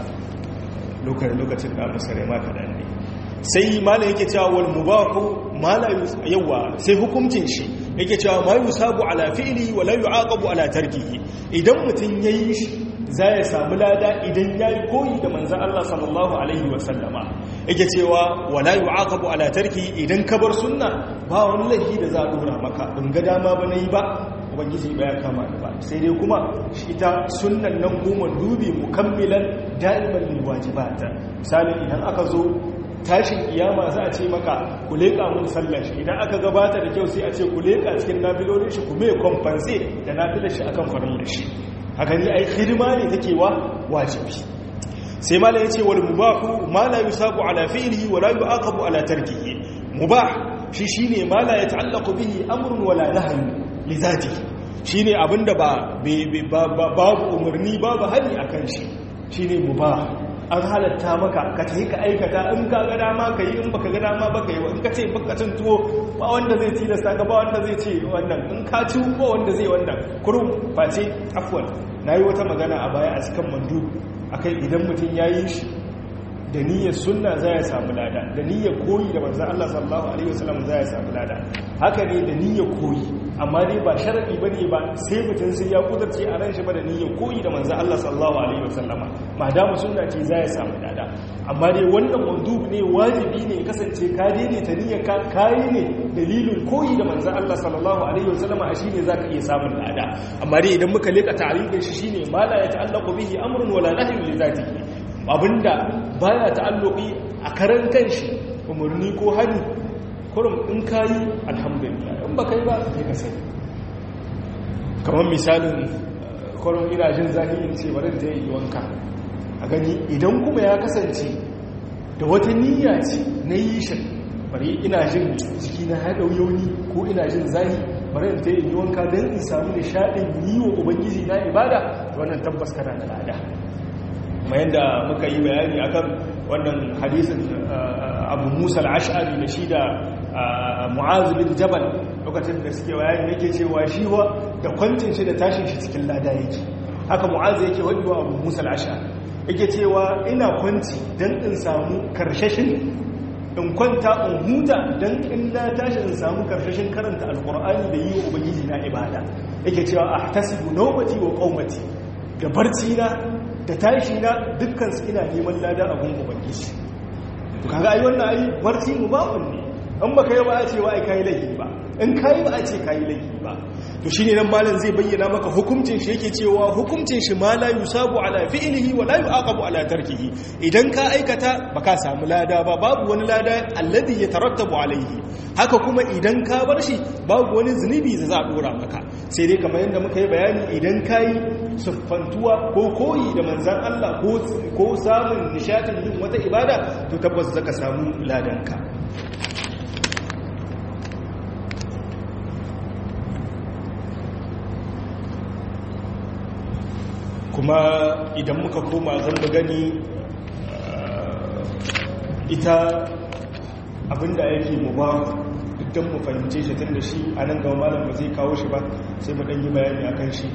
lokacin da musare ma kadan ne sai mala yake cewa wal mubahu mala yawa sai hukuncin shi yake cewa ma yusabu ala fi'li wa la yu'aqabu ala tarkihi idan mutun yayi shi za ya samu lada idan yayi koyi da manzon Allah sallallahu alaihi wa sallama yake cewa wa la yu'aqabu ala tarkihi idan ka bar sunna ba wani laifi da za a dora maka in ga dama ba nayi ba ubangiji ba ya kama da ba sai dai kuma shi ita sunnan nan goma dubi mukammilan da'iman lil wajibat misali idan aka zo tashin kiyama za a ce maka ku leƙa mun sallar shi idan aka gabata da kyau sai a ce ku leƙa cikin nafilolin shi ku mai kwamfanse da nafilar shi akan farin da shi haka ni ai hidima ne take wa wajibi sai mala yace wal mubahu ma la yusabu ala fi'lihi wa la yu'aqabu ala tarkihi mubah shi shine ma la yata'allaqu bihi amrun wala nahyun li zatihi shine abinda ba babu umarni babu hali akan shi shine mubah an halatta maka ka ta yi ka aikata in ka ga dama ka yi in baka ga dama baka yi in ka ce baka cin tuwo ba wanda zai tilasta ka ba wanda zai ce wannan in ka ci ba wanda zai wannan kurum face afwan na yi wata magana a baya a cikin mandu akai idan mutum ya yi shi da niyyar sunna za ya samu lada da niyyar koyi da manzan Allah sallallahu alaihi wasallam za ya samu lada haka ne da niyyar koyi amma dai ba sharadi bane ba sai mutum sai ya kudurce a ran shi ba da niyyar koyi da manzan Allah sallallahu alaihi wasallam madama sunna ce za ya samu lada amma dai wannan mandub ne wajibi ne ya kasance ka daidaita niyyar ka kayi ne dalilin koyi da manzan Allah sallallahu alaihi wasallam a shine zaka iya samun lada amma dai idan muka leka ta'arifin shi shine ma la yata'allaqu bihi amrun wala nahyun li zatihi abinda baya ta'alluqi a karan kanshi umarni ko hani kurum in kayi alhamdulillah in baka yi ba sai ka sani kamar misalin kurum ina jin zafi in ce bari ta yi wanka a gani idan kuma ya kasance da wata niyya ce na yi shi bari ina jin jiki na haɗa yauni ko ina jin zafi bari ta yi wanka don in samu nishaɗin yi wa ubangiji na ibada wannan tabbas kana da lada kuma yadda muka yi bayani akan wannan hadisin abu musa al'ashari da shi da mu'azu bin jabal lokacin da suke bayani yake cewa shi wa da kwancin shi da tashin shi cikin lada yake haka mu'azu yake wadi wa abu musa al'ashari yake cewa ina kwanci don in samu karshashin in kwanta in huta don in na tashi in samu karshashin karanta alkur'ani da yi wa ubangiji na ibada yake cewa a tasibu naumati wa qaumati da barci na da tashi na dukkan su ina neman lada a gungun ubangiji to kaga ai wannan ai barci mubahun ne in ba ka yi ba a ce wa ai kayi laifi ba in kayi ba a ce kayi laifi ba to shine nan malam zai bayyana maka hukuncin shi yake cewa hukuncin shi ma la yusabu ala fi'lihi wa la yu'aqabu ala tarkihi idan ka aikata baka samu lada ba babu wani lada alladhi yatarattabu alaihi haka kuma idan ka bar shi babu wani zunubi da za a dora maka sai dai kamar yadda muka yi bayani idan kayi siffantuwa ko koyi da manzan Allah ko samun nishatin yin wata ibada to tabbas zaka samu ladanka kuma idan muka koma zan mu gani ita abinda yake mu ba duk mu fahimce shi tun da shi a nan gaba malam ba zai kawo shi ba sai mu yi bayani akan shi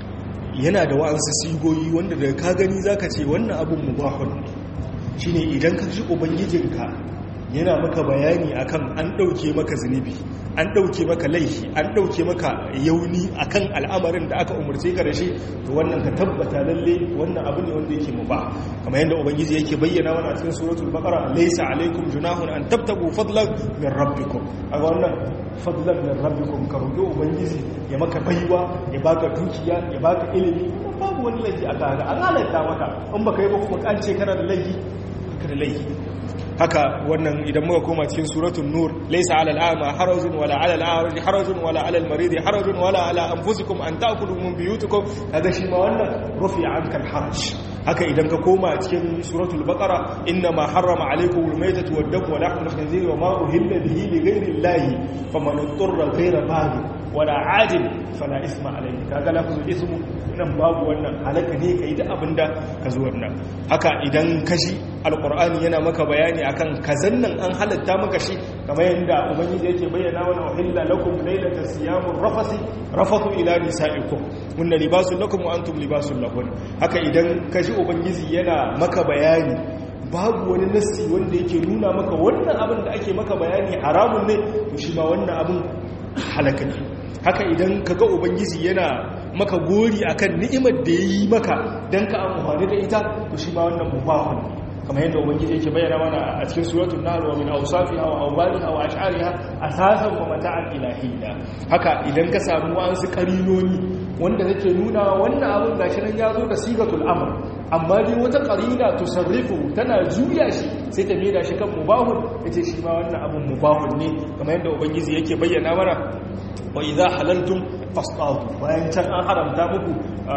yana da wa'ansu sigoyi wanda daga ka gani zaka ce wannan abin mubahun ne shine idan ka ji ubangijinka yana maka bayani akan an dauke maka zunubi an dauke maka laifi an dauke maka yauni akan al'amarin da aka umurce ka da shi to wannan ka tabbata lalle wannan abu ne wanda yake mubah kamar yadda ubangiji yake bayyana wannan a cikin suratul baqara laysa alaikum junahun an tabtagu fadlan min rabbikum aga wannan fadlan min rabbikum ka roƙi ubangiji ya maka baiwa ya baka dukiya ya baka ilimi babu wani laifi aka haka an halatta maka in baka yi ba kuma an ce kana da laifi ka da laifi haka wannan idan muka koma cikin suratul nur laysa 'alal a'ma harajun wala 'alal a'raj harajun wala 'alal marid harajun wala 'ala anfusikum an ta'kulu min buyutikum kaga shi ma wannan rufi 'anka al-haraj haka idan ka koma cikin suratul baqara inna ma harrama 'alaykum al-maytatu wad-damu wa lahmu al-khinzir wa ma uhilla bihi li ghayri allahi faman ittara ghayra baghin wala 'adin fala isma alayhi kaga lafzul ismu nan babu wannan halaka ne kai da abinda ka zo wannan haka idan kashi alqur'ani yana maka bayani akan kazan nan an halatta maka shi kamar yadda ubangiji yake bayyana wa uhilla lakum laylatas siyamur rafasi rafathu ila nisaikum hunna libasun lakum wa antum libasun lahun haka idan kaji ubangiji yana maka bayani babu wani nassi wanda yake nuna maka wannan abin da ake maka bayani haramun ne to shi ma wannan abin halaka ne haka idan kaga ubangiji yana maka gori akan ni'imar da yayi maka dan ka amfani da ita to shi ma wannan mubahun ne kamar yadda ubangiji yake bayyana mana a cikin suratul nahl wa min awsafiha wa awbaliha wa ash'ariha asasan wa mata'an ilahiyya haka idan ka samu wasu karinoni wanda zake nuna wannan abin gashi nan yazo da sigatul amr amma dai wata qarina tusarrifu tana juya shi sai ta maida shi kan mubahun yace shi ma wannan abin mubahun ne kamar yadda ubangiji yake bayyana mana wa idza halaltum fasṭadu bayan can an haramta muku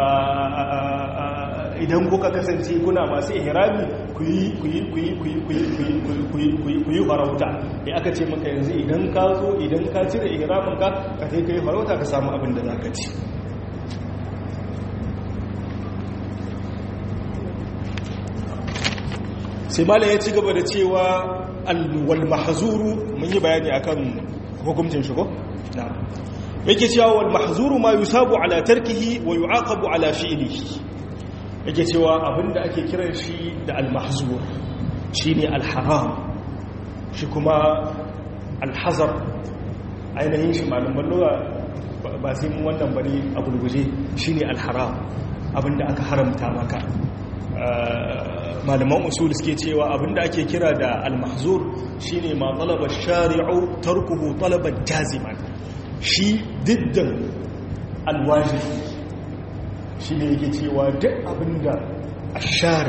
idan kuka kasance kuna masu ihrami ku yi farauta ya aka ce maka yanzu idan ka zo idan ka cire ihramin ka ka sai ka yi farauta ka samu abin da za ka ci sai mala ya ci gaba da cewa wal mahzuru mun yi bayani akan hukuncin shigo na yake cewa wal mahzuru ma yusabu ala tarkihi wa yu'aqabu ala fi'lihi yake cewa abinda ake kiran shi da al-mahzur shine al-haram shi kuma al-hazar ainihin shi malaman lugha ba sai mun wannan bane a gurguje shine al-haram abinda aka haramta maka malaman usul suke cewa abinda ake kira da al-mahzur shine ma talaba shari'u tarkuhu talaban jaziman shi diddan al-wajibi shi ne yake cewa duk abinda a share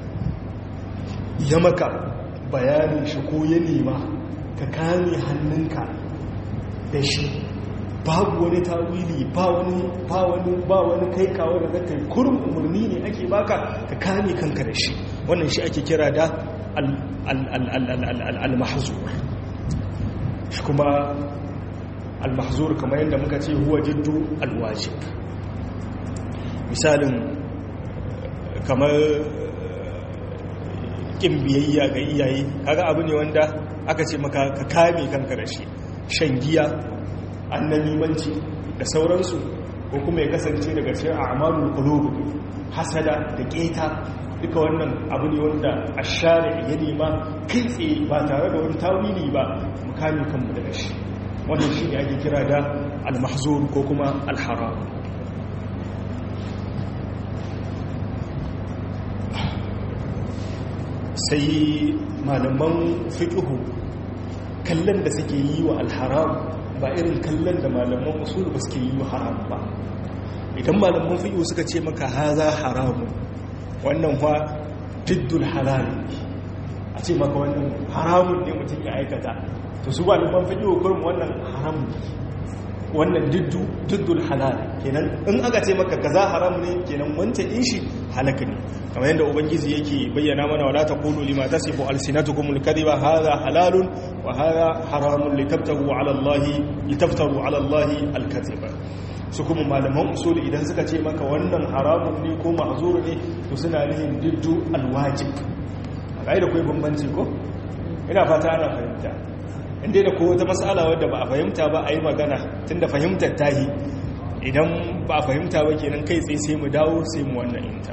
ya maka bayanin shi ko ya nema ka kame hannunka da shi babu wani tawili ba wani ba wani ba wani kai kawo da zaka yi kurum umarni ne ake baka ka kame kanka da shi wannan shi ake kira da al-mahzur shi kuma al-mahzur kamar yadda muka ce huwa jiddu al-wajib misalin kamar ƙin biyayya ga iyaye kaga abu ne wanda aka ce maka ka kame kanka da shi shan giya annamimanci da sauransu ko kuma ya kasance daga cikin a'malul qulub hasada da keta duka wannan abu ne wanda ashari ya nema kai tsaye ba tare da wani tawili ba mu kame kanmu daga shi wannan shi ne ake kira da al-mahzur ko kuma al-haram sai malaman fiƙihu kallon da suke yi wa alharam ba irin kallon da malaman usul ba suke yi wa haram ba idan malaman fi'u suka ce maka haza haramu wannan fa diddul halal a ce maka wannan haramun ne mutum ya aikata to su malaman fi'u kurum wannan haramun wannan diddul halal kenan in aka ce maka kaza haram ne kenan wancan in shi halaka ne kamar yadda ubangiji yake bayyana mana wala taqulu lima tasifu alsinatukum alkadhiba hadha halalun wa hadha haramun litabtagu ala allahi litaftaru ala allahi alkadhiba su kuma malaman usul idan suka ce maka wannan haramun ne ko mahzur ne to suna nihin diddu alwajib a da kai bambanci ko ina fata ana fahimta inda da kowace matsala wadda ba a fahimta ba a yi magana tunda fahimtar tahi idan ba a fahimta ba kenan kai tsaye sai mu dawo sai mu wannan inta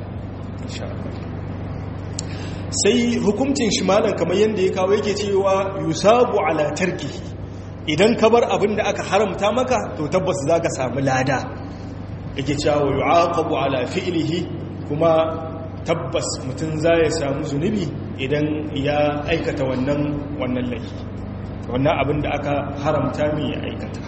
sai hukuncin shi malam kamar yadda ya kawo yake cewa yusabu ala tarkihi idan ka bar abin da aka haramta maka to tabbas za ka samu lada yake cewa yu'aqabu ala fi'lihi kuma tabbas mutum za ya samu zunubi idan ya aikata wannan wannan laifi wannan abin da aka haramta mai ya aikata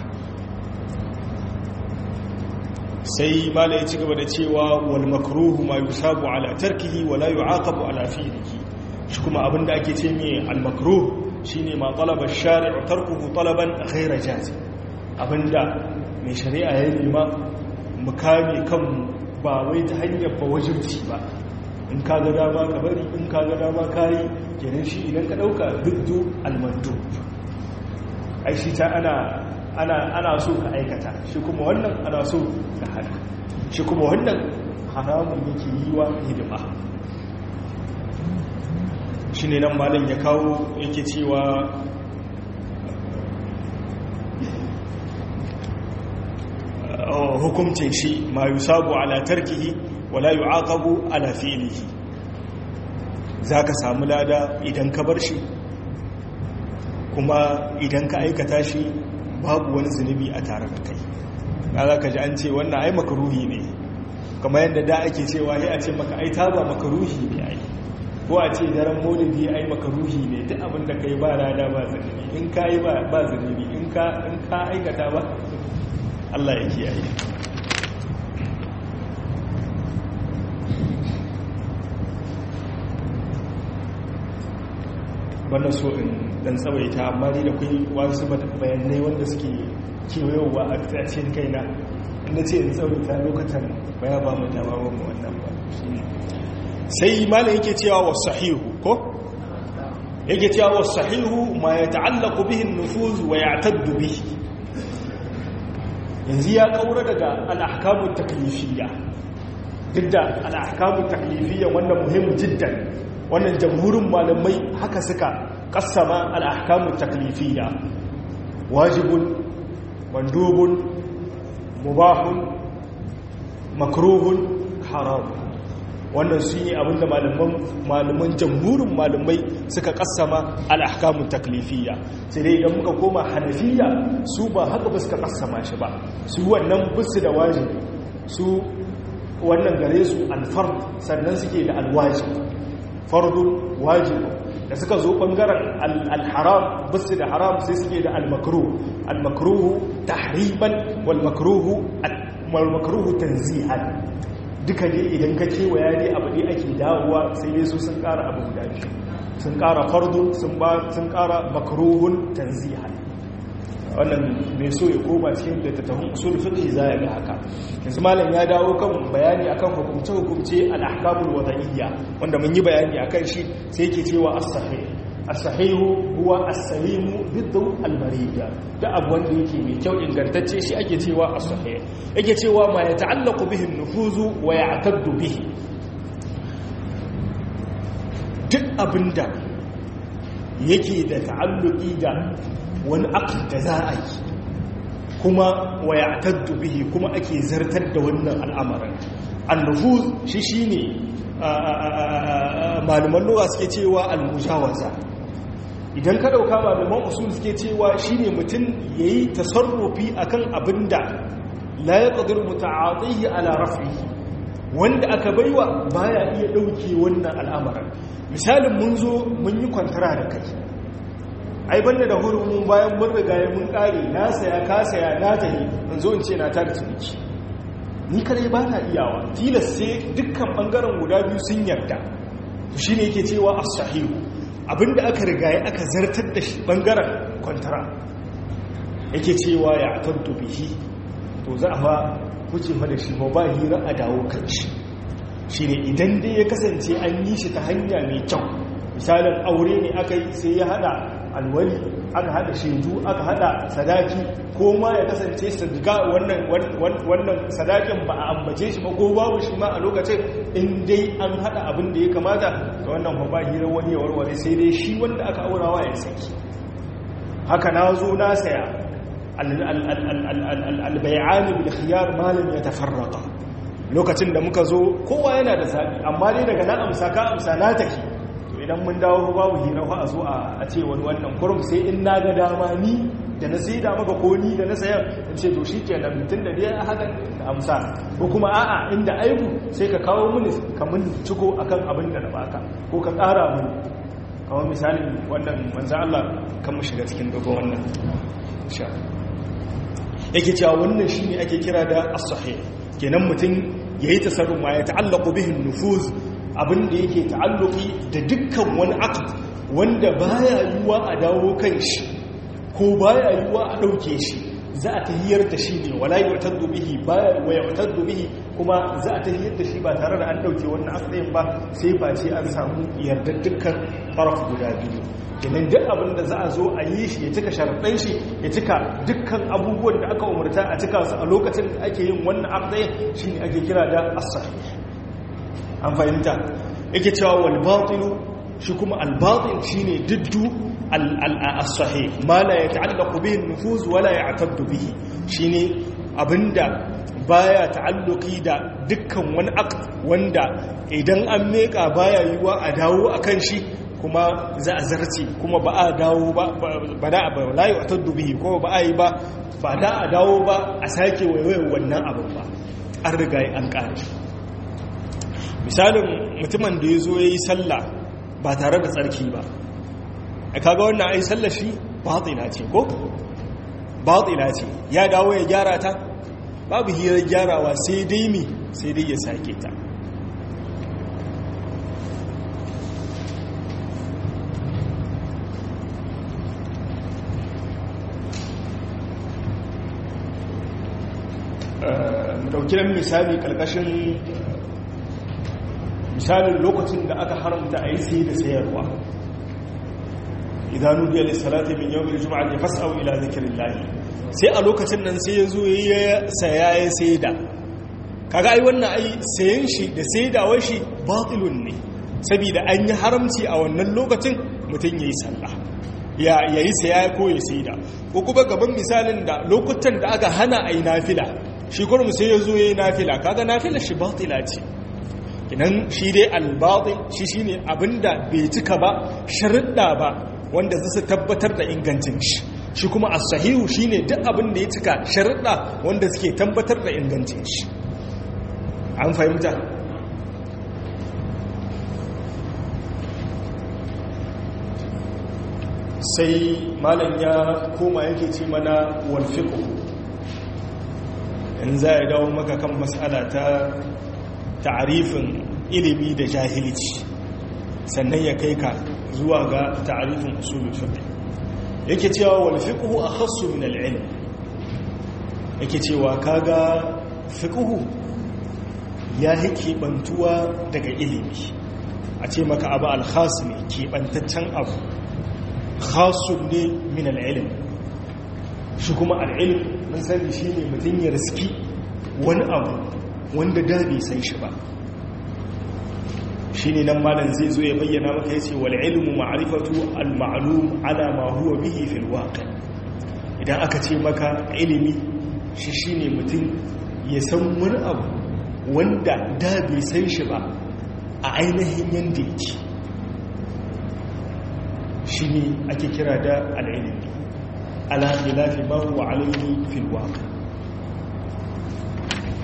sai mala ya ci gaba da cewa wal makruhu ma yusabu ala tarkihi wala yu'aqabu ala fi'lihi shi kuma abin da ake ce mai al makruh shine ma talaba shari'u tarkuhu talaban ghayra jazi abinda mai shari'a ya nema mu kame kanmu ba wai ta hanyar ba wajibci ba in ka ga dama ka bari in ka ga dama kayi kenan shi idan ka dauka duddu almandu ai shi ta ana ana ana so ka aikata shi kuma wannan ana so ka hana shi kuma wannan haramun yake yi wa hidima shi ne nan malin ya kawo yake cewa hukumcin shi ma yusabu ala tarkihi wala yu'aqabu ala fi'lihi zaka samu lada idan ka bar shi kuma idan ka aikata shi babu wani zunubi a tare da kai za ka ji an ce wannan ai makaruhi ne kamar yadda da ake cewa ya a ce maka ai taba makaruhi ne ai ko a ce daren maulidi ai makaruhi ne duk abin da kai ba rana ba zunubi in ka yi ba zunubi in ka aikata ba Allah ya kiyaye bana so in dan tsawaita amma ni da kai wasu bayanai wanda suke kewayowa a cikin kaina inda ce in tsawaita lokacin baya ba mu dama ba mu wannan ba sai malam yake cewa was sahihu ko yake cewa was sahihu ma yata'allaqu bihi an-nufuz wa ya'taddu bihi yanzu ya kaura daga al-ahkamu taklifiyya duk da al-ahkamu taklifiyya wannan muhimmin jiddan wannan jamhurin malamai haka suka kassama al-ahkamu taklifiyya wajibun mandubun mubahun makruhun haramun wannan su yi abinda malaman jamhurin malamai suka kassama al'ahkamun taklifiyya sai dai idan muka koma hanafiya su ba haka ba suka kassama shi ba su wannan bisu da wajibi su wannan gare su alfard sannan suke da alwajib fardun wajib da suka zo bangaren alharam bisu da haram sai suke da almakruh almakruhu tahriban wal makruhu wal makruhu tanzihan duka ne idan ka kewaya ne abu ne ake dawowa sai dai su sun kara abu guda biyu sun kara fardu sun kara makruhun tanzihan wannan mai so ya koma cikin littattafan usul fiqh za ya ga haka yanzu malam ya dawo kan bayani akan hukumce hukumce al-ahkamul wada'iyya wanda mun yi bayani akan shi sai yake cewa as-sahih as-sahihu huwa as-salimu biddu al-mariya da abu wanda yake mai kyau ingantacce shi ake cewa as-sahih yake cewa ma ya ta'allaqu bihi an-nufuzu wa ya'taddu bihi duk abinda yake da ta'alluqi da wani aqd da za a yi kuma wa ya'taddu bihi kuma ake zartar da wannan al'amarin an-nufuz shi shine malaman lugha suke cewa al-mujawaza idan ka dauka malaman usul suke cewa shine mutum yayi tasarrufi akan abinda la yaqdiru muta'atihi ala raf'ihi wanda aka baiwa baya iya dauke wannan al'amarin misalin mun zo mun yi kwantara da kai ai banda da hurumin bayan mun riga ya mun kare na saya ka saya na tahi in zo in ce na tada ciniki ni kare ba na iyawa tilas sai dukkan bangaren guda biyu sun yarda to shine yake cewa as-sahihu abinda aka riga ya aka zartar da shi bangaren kwantara yake cewa ya atantu bihi to za a fa kuce fa da shi ba ba hira a dawo kan shi shine idan dai ya kasance an yi shi ta hanya mai kyau misalin aure ne aka yi sai ya hada alwali aka hada shaidu aka hada sadaki ko ma ya kasance sadaka wannan wannan sadakin ba a ambace shi ba ko babu shi ma a lokacin in dai an hada abin da ya kamata ga wannan ba hira wani ya warware sai dai shi wanda aka aurawa ya saki haka na zo na saya albayani bil khiyar malam ya tafarraka lokacin da muka zo kowa yana da sabi amma dai daga na amsa ka amsa na tafi idan mun dawo babu hira a zo a ce wani wannan kurum sai in na ga dama ni da na sai da maka ko ni da na sayar in ce to shi ke nan mutum da dai haka da amsa ko kuma a'a inda aibu sai ka kawo mini ka mun ciko akan abin da na baka ko ka ƙara mini kamar misalin wannan manzo Allah kan mu shiga cikin dogon wannan insha yake cewa wannan shine ake kira da as-sahih kenan mutum yayi tasarruf ma ya ta'allaqu bihi nufuz abin da yake ta'alluki da dukkan wani aqd wanda baya yiwa a dawo kan shi ko baya yiwa a dauke shi za a tahiyar da shi ne wala yu'taddu bihi baya wa yu'taddu bihi kuma za a tahiyar da shi ba tare da an dauke wannan aqdin ba sai ba ce an samu yardar dukkan faraf guda biyu kenan duk abin da za a zo a yi shi ya cika sharaɗin shi ya cika dukkan abubuwan da aka umarta a cika su a lokacin da ake yin wannan aqdin shine ake kira da as-sahih an fahimta yake cewa wal batilu shi kuma al batil shine diddu al as-sahih ma la yata'allaqu bihi an-nufuz wa la ya'taddu bihi shine abinda baya ta'alluqi da dukkan wani aqd wanda idan an meka baya yiwa a dawo akan shi kuma za a zarce kuma ba a dawo ba ba da ba la ya'taddu bihi ko ba a yi ba ba da a dawo ba a sake waiwayar wannan abin ba an riga an kare misalin mutumin da ya zo ya yi sallah ba tare da tsarki ba a kaga wannan ai sallah shi batsila ce ko? batsila ce ya dawo ya gyara ta babu hirar gyarawa sai dai mi sai dai ya sake ta mu ɗauki nan misali ƙarƙashin misalin lokacin da aka haramta a yi sai da sayarwa idan nudiya lissalati min yau mai juma'a ne fasa'u ila zikirin lahi sai a lokacin nan sai ya zo ya saya ya sai da kaga ai wannan ai sayan shi da saidawar shi batilun ne saboda an yi haramci a wannan lokacin mutum ya yi sallah ya yi saya ko ya saida ko kuma gaban misalin da lokutan da aka hana a yi nafila shi kurum sai ya zo ya yi nafila kaga nafila shi batila ce idan shi dai albatil shi shine abinda bai cika ba sharuɗa ba wanda za su tabbatar da ingancin shi shi kuma as-sahihu shine duk abin da ya cika sharuɗa wanda suke tabbatar da ingancin shi an fahimta sai malam ya koma yake ce mana wal fiqh in za ya dawo maka kan mas'ala ta ta'arifin ilimi da jahilci sannan ya kai ka zuwa ga ta'arifin usulul fiqh yake cewa wal fiqhu akhassu min al ilm yake cewa kaga fiqhu ya hike bantuwa daga ilimi a ce maka abu al khas ne ke bantaccen abu khasun ne min al ilm shi kuma al ilm mun sani shine mutun ya riski wani abu wanda da bai san shi ba shine nan malam zai zo ya bayyana maka yace wal ilmu ma'rifatu al ma'lum ala ma huwa bihi fil waqi idan aka ce maka ilimi shi shine mutum ya san wani abu wanda da bai san shi ba a ainihin yanda yake shine ake kira da al ilmi ala khilafi ma huwa alayhi fil waqi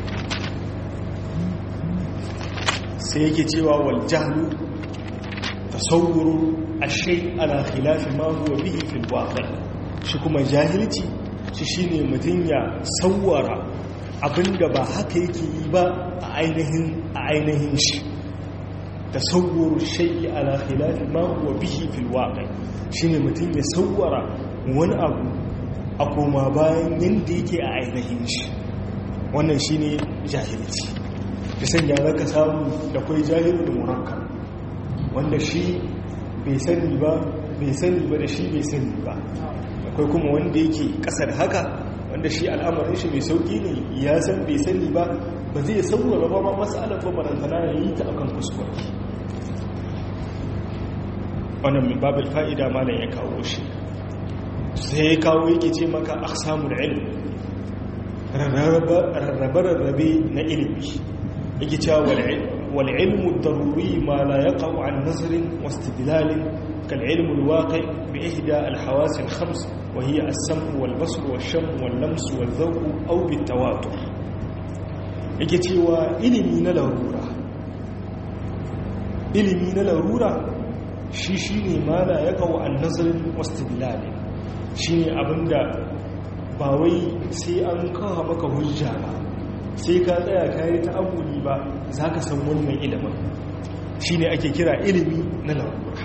sai yake cewa wal jahlu tasawwuru ashay ala khilafi ma huwa bihi fil waqi' shi kuma jahilci shi shine mutun ya sawwara abinda ba haka yake yi ba a ainihin a ainihin shi tasawwuru shay'i ala khilafi ma huwa bihi fil waqi' shine mutun ya sawwara wani abu a koma bayan yanda yake a ainihin shi wannan shine jahilci da sanya zaka samu da kai jahilul murakkab wanda shi bai sani ba bai sani ba da shi bai sani ba akwai kuma wanda yake kasar haka wanda shi al'amarin shi mai sauki ne ya san bai sani ba ba zai saurara ba ma matsalar ba barantana ya yi ta akan kuskure wannan min babin fa'ida malam ya kawo shi sai ya kawo yake ce maka aksamul ilm rarrabe-rarrabe na ilimi yake cewa والعلم الضروري ما لا يقع عن نظر واستدلال كالعلم الواقع بإحدى الحواس الخمس وهي السمع والبصر والشم واللمس والذوق أو بالتواتر يكتوى إلمي نلرورة إلمي نلرورة شيشيني ما لا يقع عن نظر واستدلال شيني أبندا باوي سي أنكاها مك هجابا sai ka tsaya ka yi ta'amuli ba za ka san wannan ilimin shi ne ake kira ilimi na larura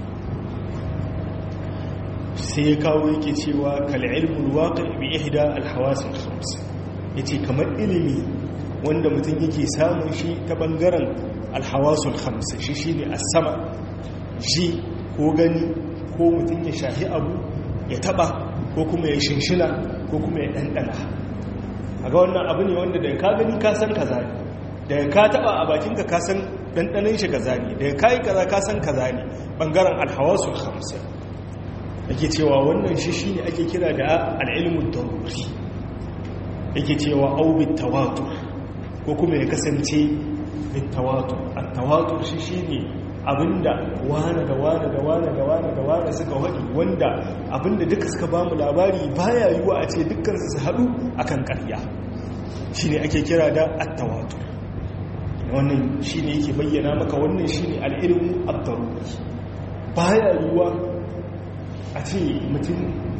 sai ya kawo yake cewa kal'ilmul waƙi bi ihda alhawasin khams yace kamar ilimi wanda mutum yake samun shi ta bangaren alhawasul khams shi shine as-sama ji ko gani ko mutum ya shahi abu ya taba ko kuma ya shinshina ko kuma ya dandana a ga wannan abu ne wanda daga ka gani ka san kaza ne daga ka taba a bakinka ka san dandanan shi kaza ne daga kai kaza ka san kaza ne bangaren alhawasul khamsa yake cewa wannan shi shine ake kira da al-ilmu daruri yake cewa au bit tawatur ko kuma ya kasance bit tawatur at-tawatur shi shine abinda wane da wane da wane da wane da wane suka waɗi wanda abinda duka suka ba mu labari baya yiwuwa a ce dukkansu su haɗu akan ƙarya shi ne ake kira da attawatu wannan shi ne yake bayyana maka wannan shi ne al'ilmu abdaruri baya yiwuwa a ce mutum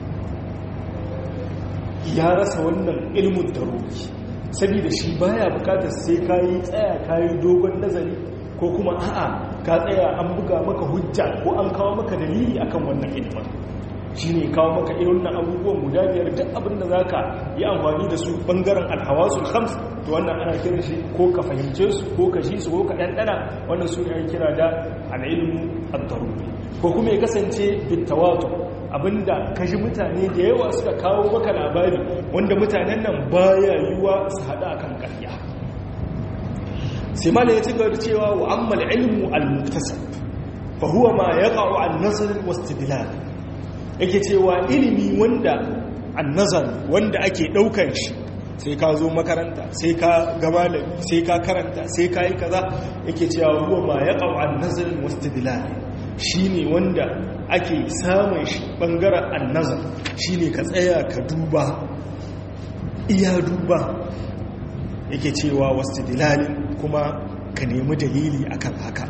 ya rasa wannan ilmin daruri saboda shi baya bukatar sai kayi tsaya kayi dogon nazari ko kuma a'a ka tsaya an buga maka hujja ko an kawo maka dalili akan wannan ilimin shi ne kawo maka irin na abubuwan guda biyar duk abin da za ka yi amfani da su ɓangaren alhawasul khams to wannan ana kira shi ko ka fahimce su ko ka ji su ko ka ɗanɗana wannan su ne kira da al'ilmu ad-daruri ko kuma ya kasance bitawatu abinda ka ji mutane da yawa suka kawo maka labari wanda mutanen nan baya yiwa su haɗa akan ƙarya sai malai ya ci gaba da cewa wa amma ilmu al-muktasab fa huwa ma yaqa'u an nazar wa istidlal yake cewa ilimi wanda an-nazar wanda ake daukan shi sai ka zo makaranta sai ka ga malami sai ka karanta sai ka yi kaza yake cewa huwa ma yaqa'u an nazar wa istidlal shine wanda ake samun shi bangaren an-nazar shine ka tsaya ka duba iya duba yake cewa wasu dilalin kuma ka nemi dalili akan haka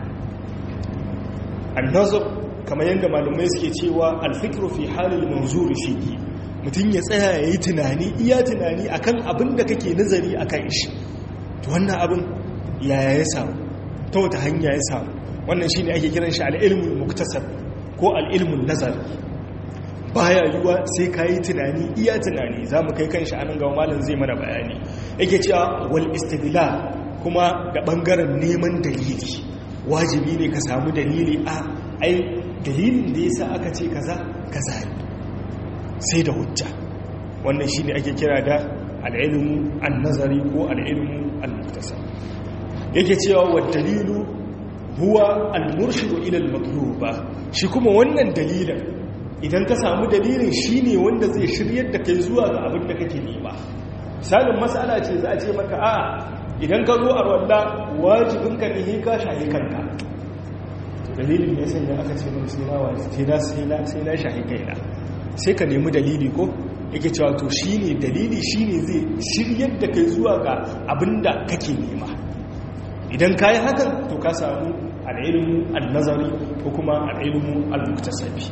annazar kamar yadda malumai suke cewa alfikru fi halin manzuri fiye mutum ya tsaya ya yi tunani iya tunani akan abin da kake nazari a kan shi to wannan abin yaya ya samu ta wata hanya ya samu wannan shi ne ake kiran shi al'ilmun muktasar ko al'ilmun nazar baya yiwuwa sai ka yi tunani iya tunani za mu kai kan shi anan gawa malam zai mana bayani yake cewa wal istidla kuma da bangaren neman dalili wajibi ne ka samu dalili a ai dalilin da yasa aka ce kaza kaza ne sai da hujja wannan shine ake kira da al-ilmu an-nazari ko al-ilmu al-muktasab yake cewa wa dalilu huwa al-murshidu ila al-matluba shi kuma wannan dalilin idan ka samu dalilin shi ne wanda zai shiryar da kai zuwa ga abin da kake nema misalin matsala ce za a ce maka a idan ka zo a wanda wajibinka ne ka shahi kanka dalilin ya sanya aka ce mun sai na wajibi sai na sai na shahi kaina sai ka nemi dalili ko yake cewa to shine dalili shine zai shiryar da kai zuwa ga abin da kake nema idan ka yi hakan to ka samu al'ilmu al-nazari ko kuma al'ilmu al-muktasabi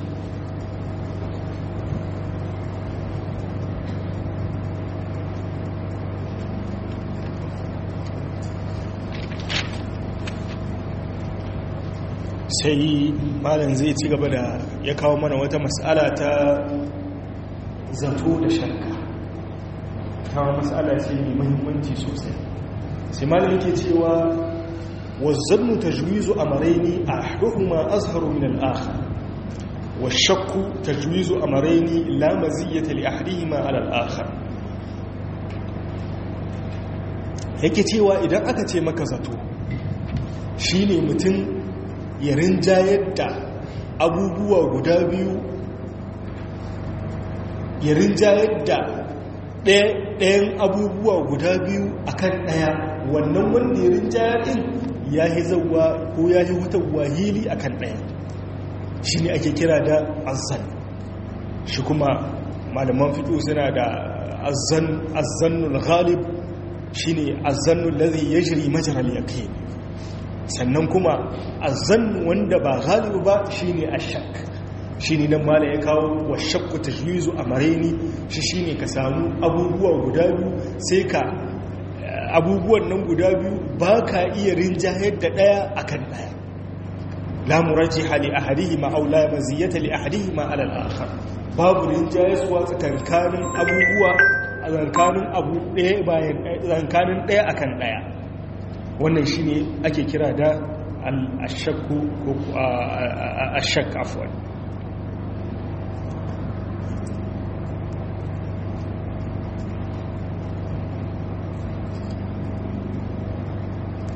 sai malam zai ci gaba da ya kawo mana wata mas'ala ta zato da shakka kawo mas'ala ce mai muhimmanci sosai sai malam yake cewa wazzannu tajwizu amrayni ahduhuma azharu min al-akhar والشك تجويز أمرين لا مزية لأحدهما على الآخر yake cewa idan aka ce maka zato shine mutum ya rinjayar da abubuwa guda biyu ya rinjayar da ɗayan abubuwa guda biyu akan ɗaya wannan wanda ya rinjayar ɗin ya yi zauwa ko ya yi wutarwa hili akan ɗaya shi ne ake kira da azan shi kuma malaman fiƙo suna da azannul ghalib shi ne azannul lazi ya jiri majaral yaƙi sannan kuma azan wanda ba galibu ba shi ne ashak shi ne nan mala ya kawo wa shakku ta juizu a mareni shi shi ne ka samu abubuwa guda biyu sai ka abubuwan nan guda biyu ba ka iya rinjayar da ɗaya akan ɗaya la murajjiha li ahadihima aw la maziyata li ahadihima ala al-akhar babu rinjayaswa tsakankanin abubuwa tsakankanin abu ɗaya bayan tsakankanin ɗaya akan ɗaya wannan shine ake kira da al-ashakku ko ashak afwan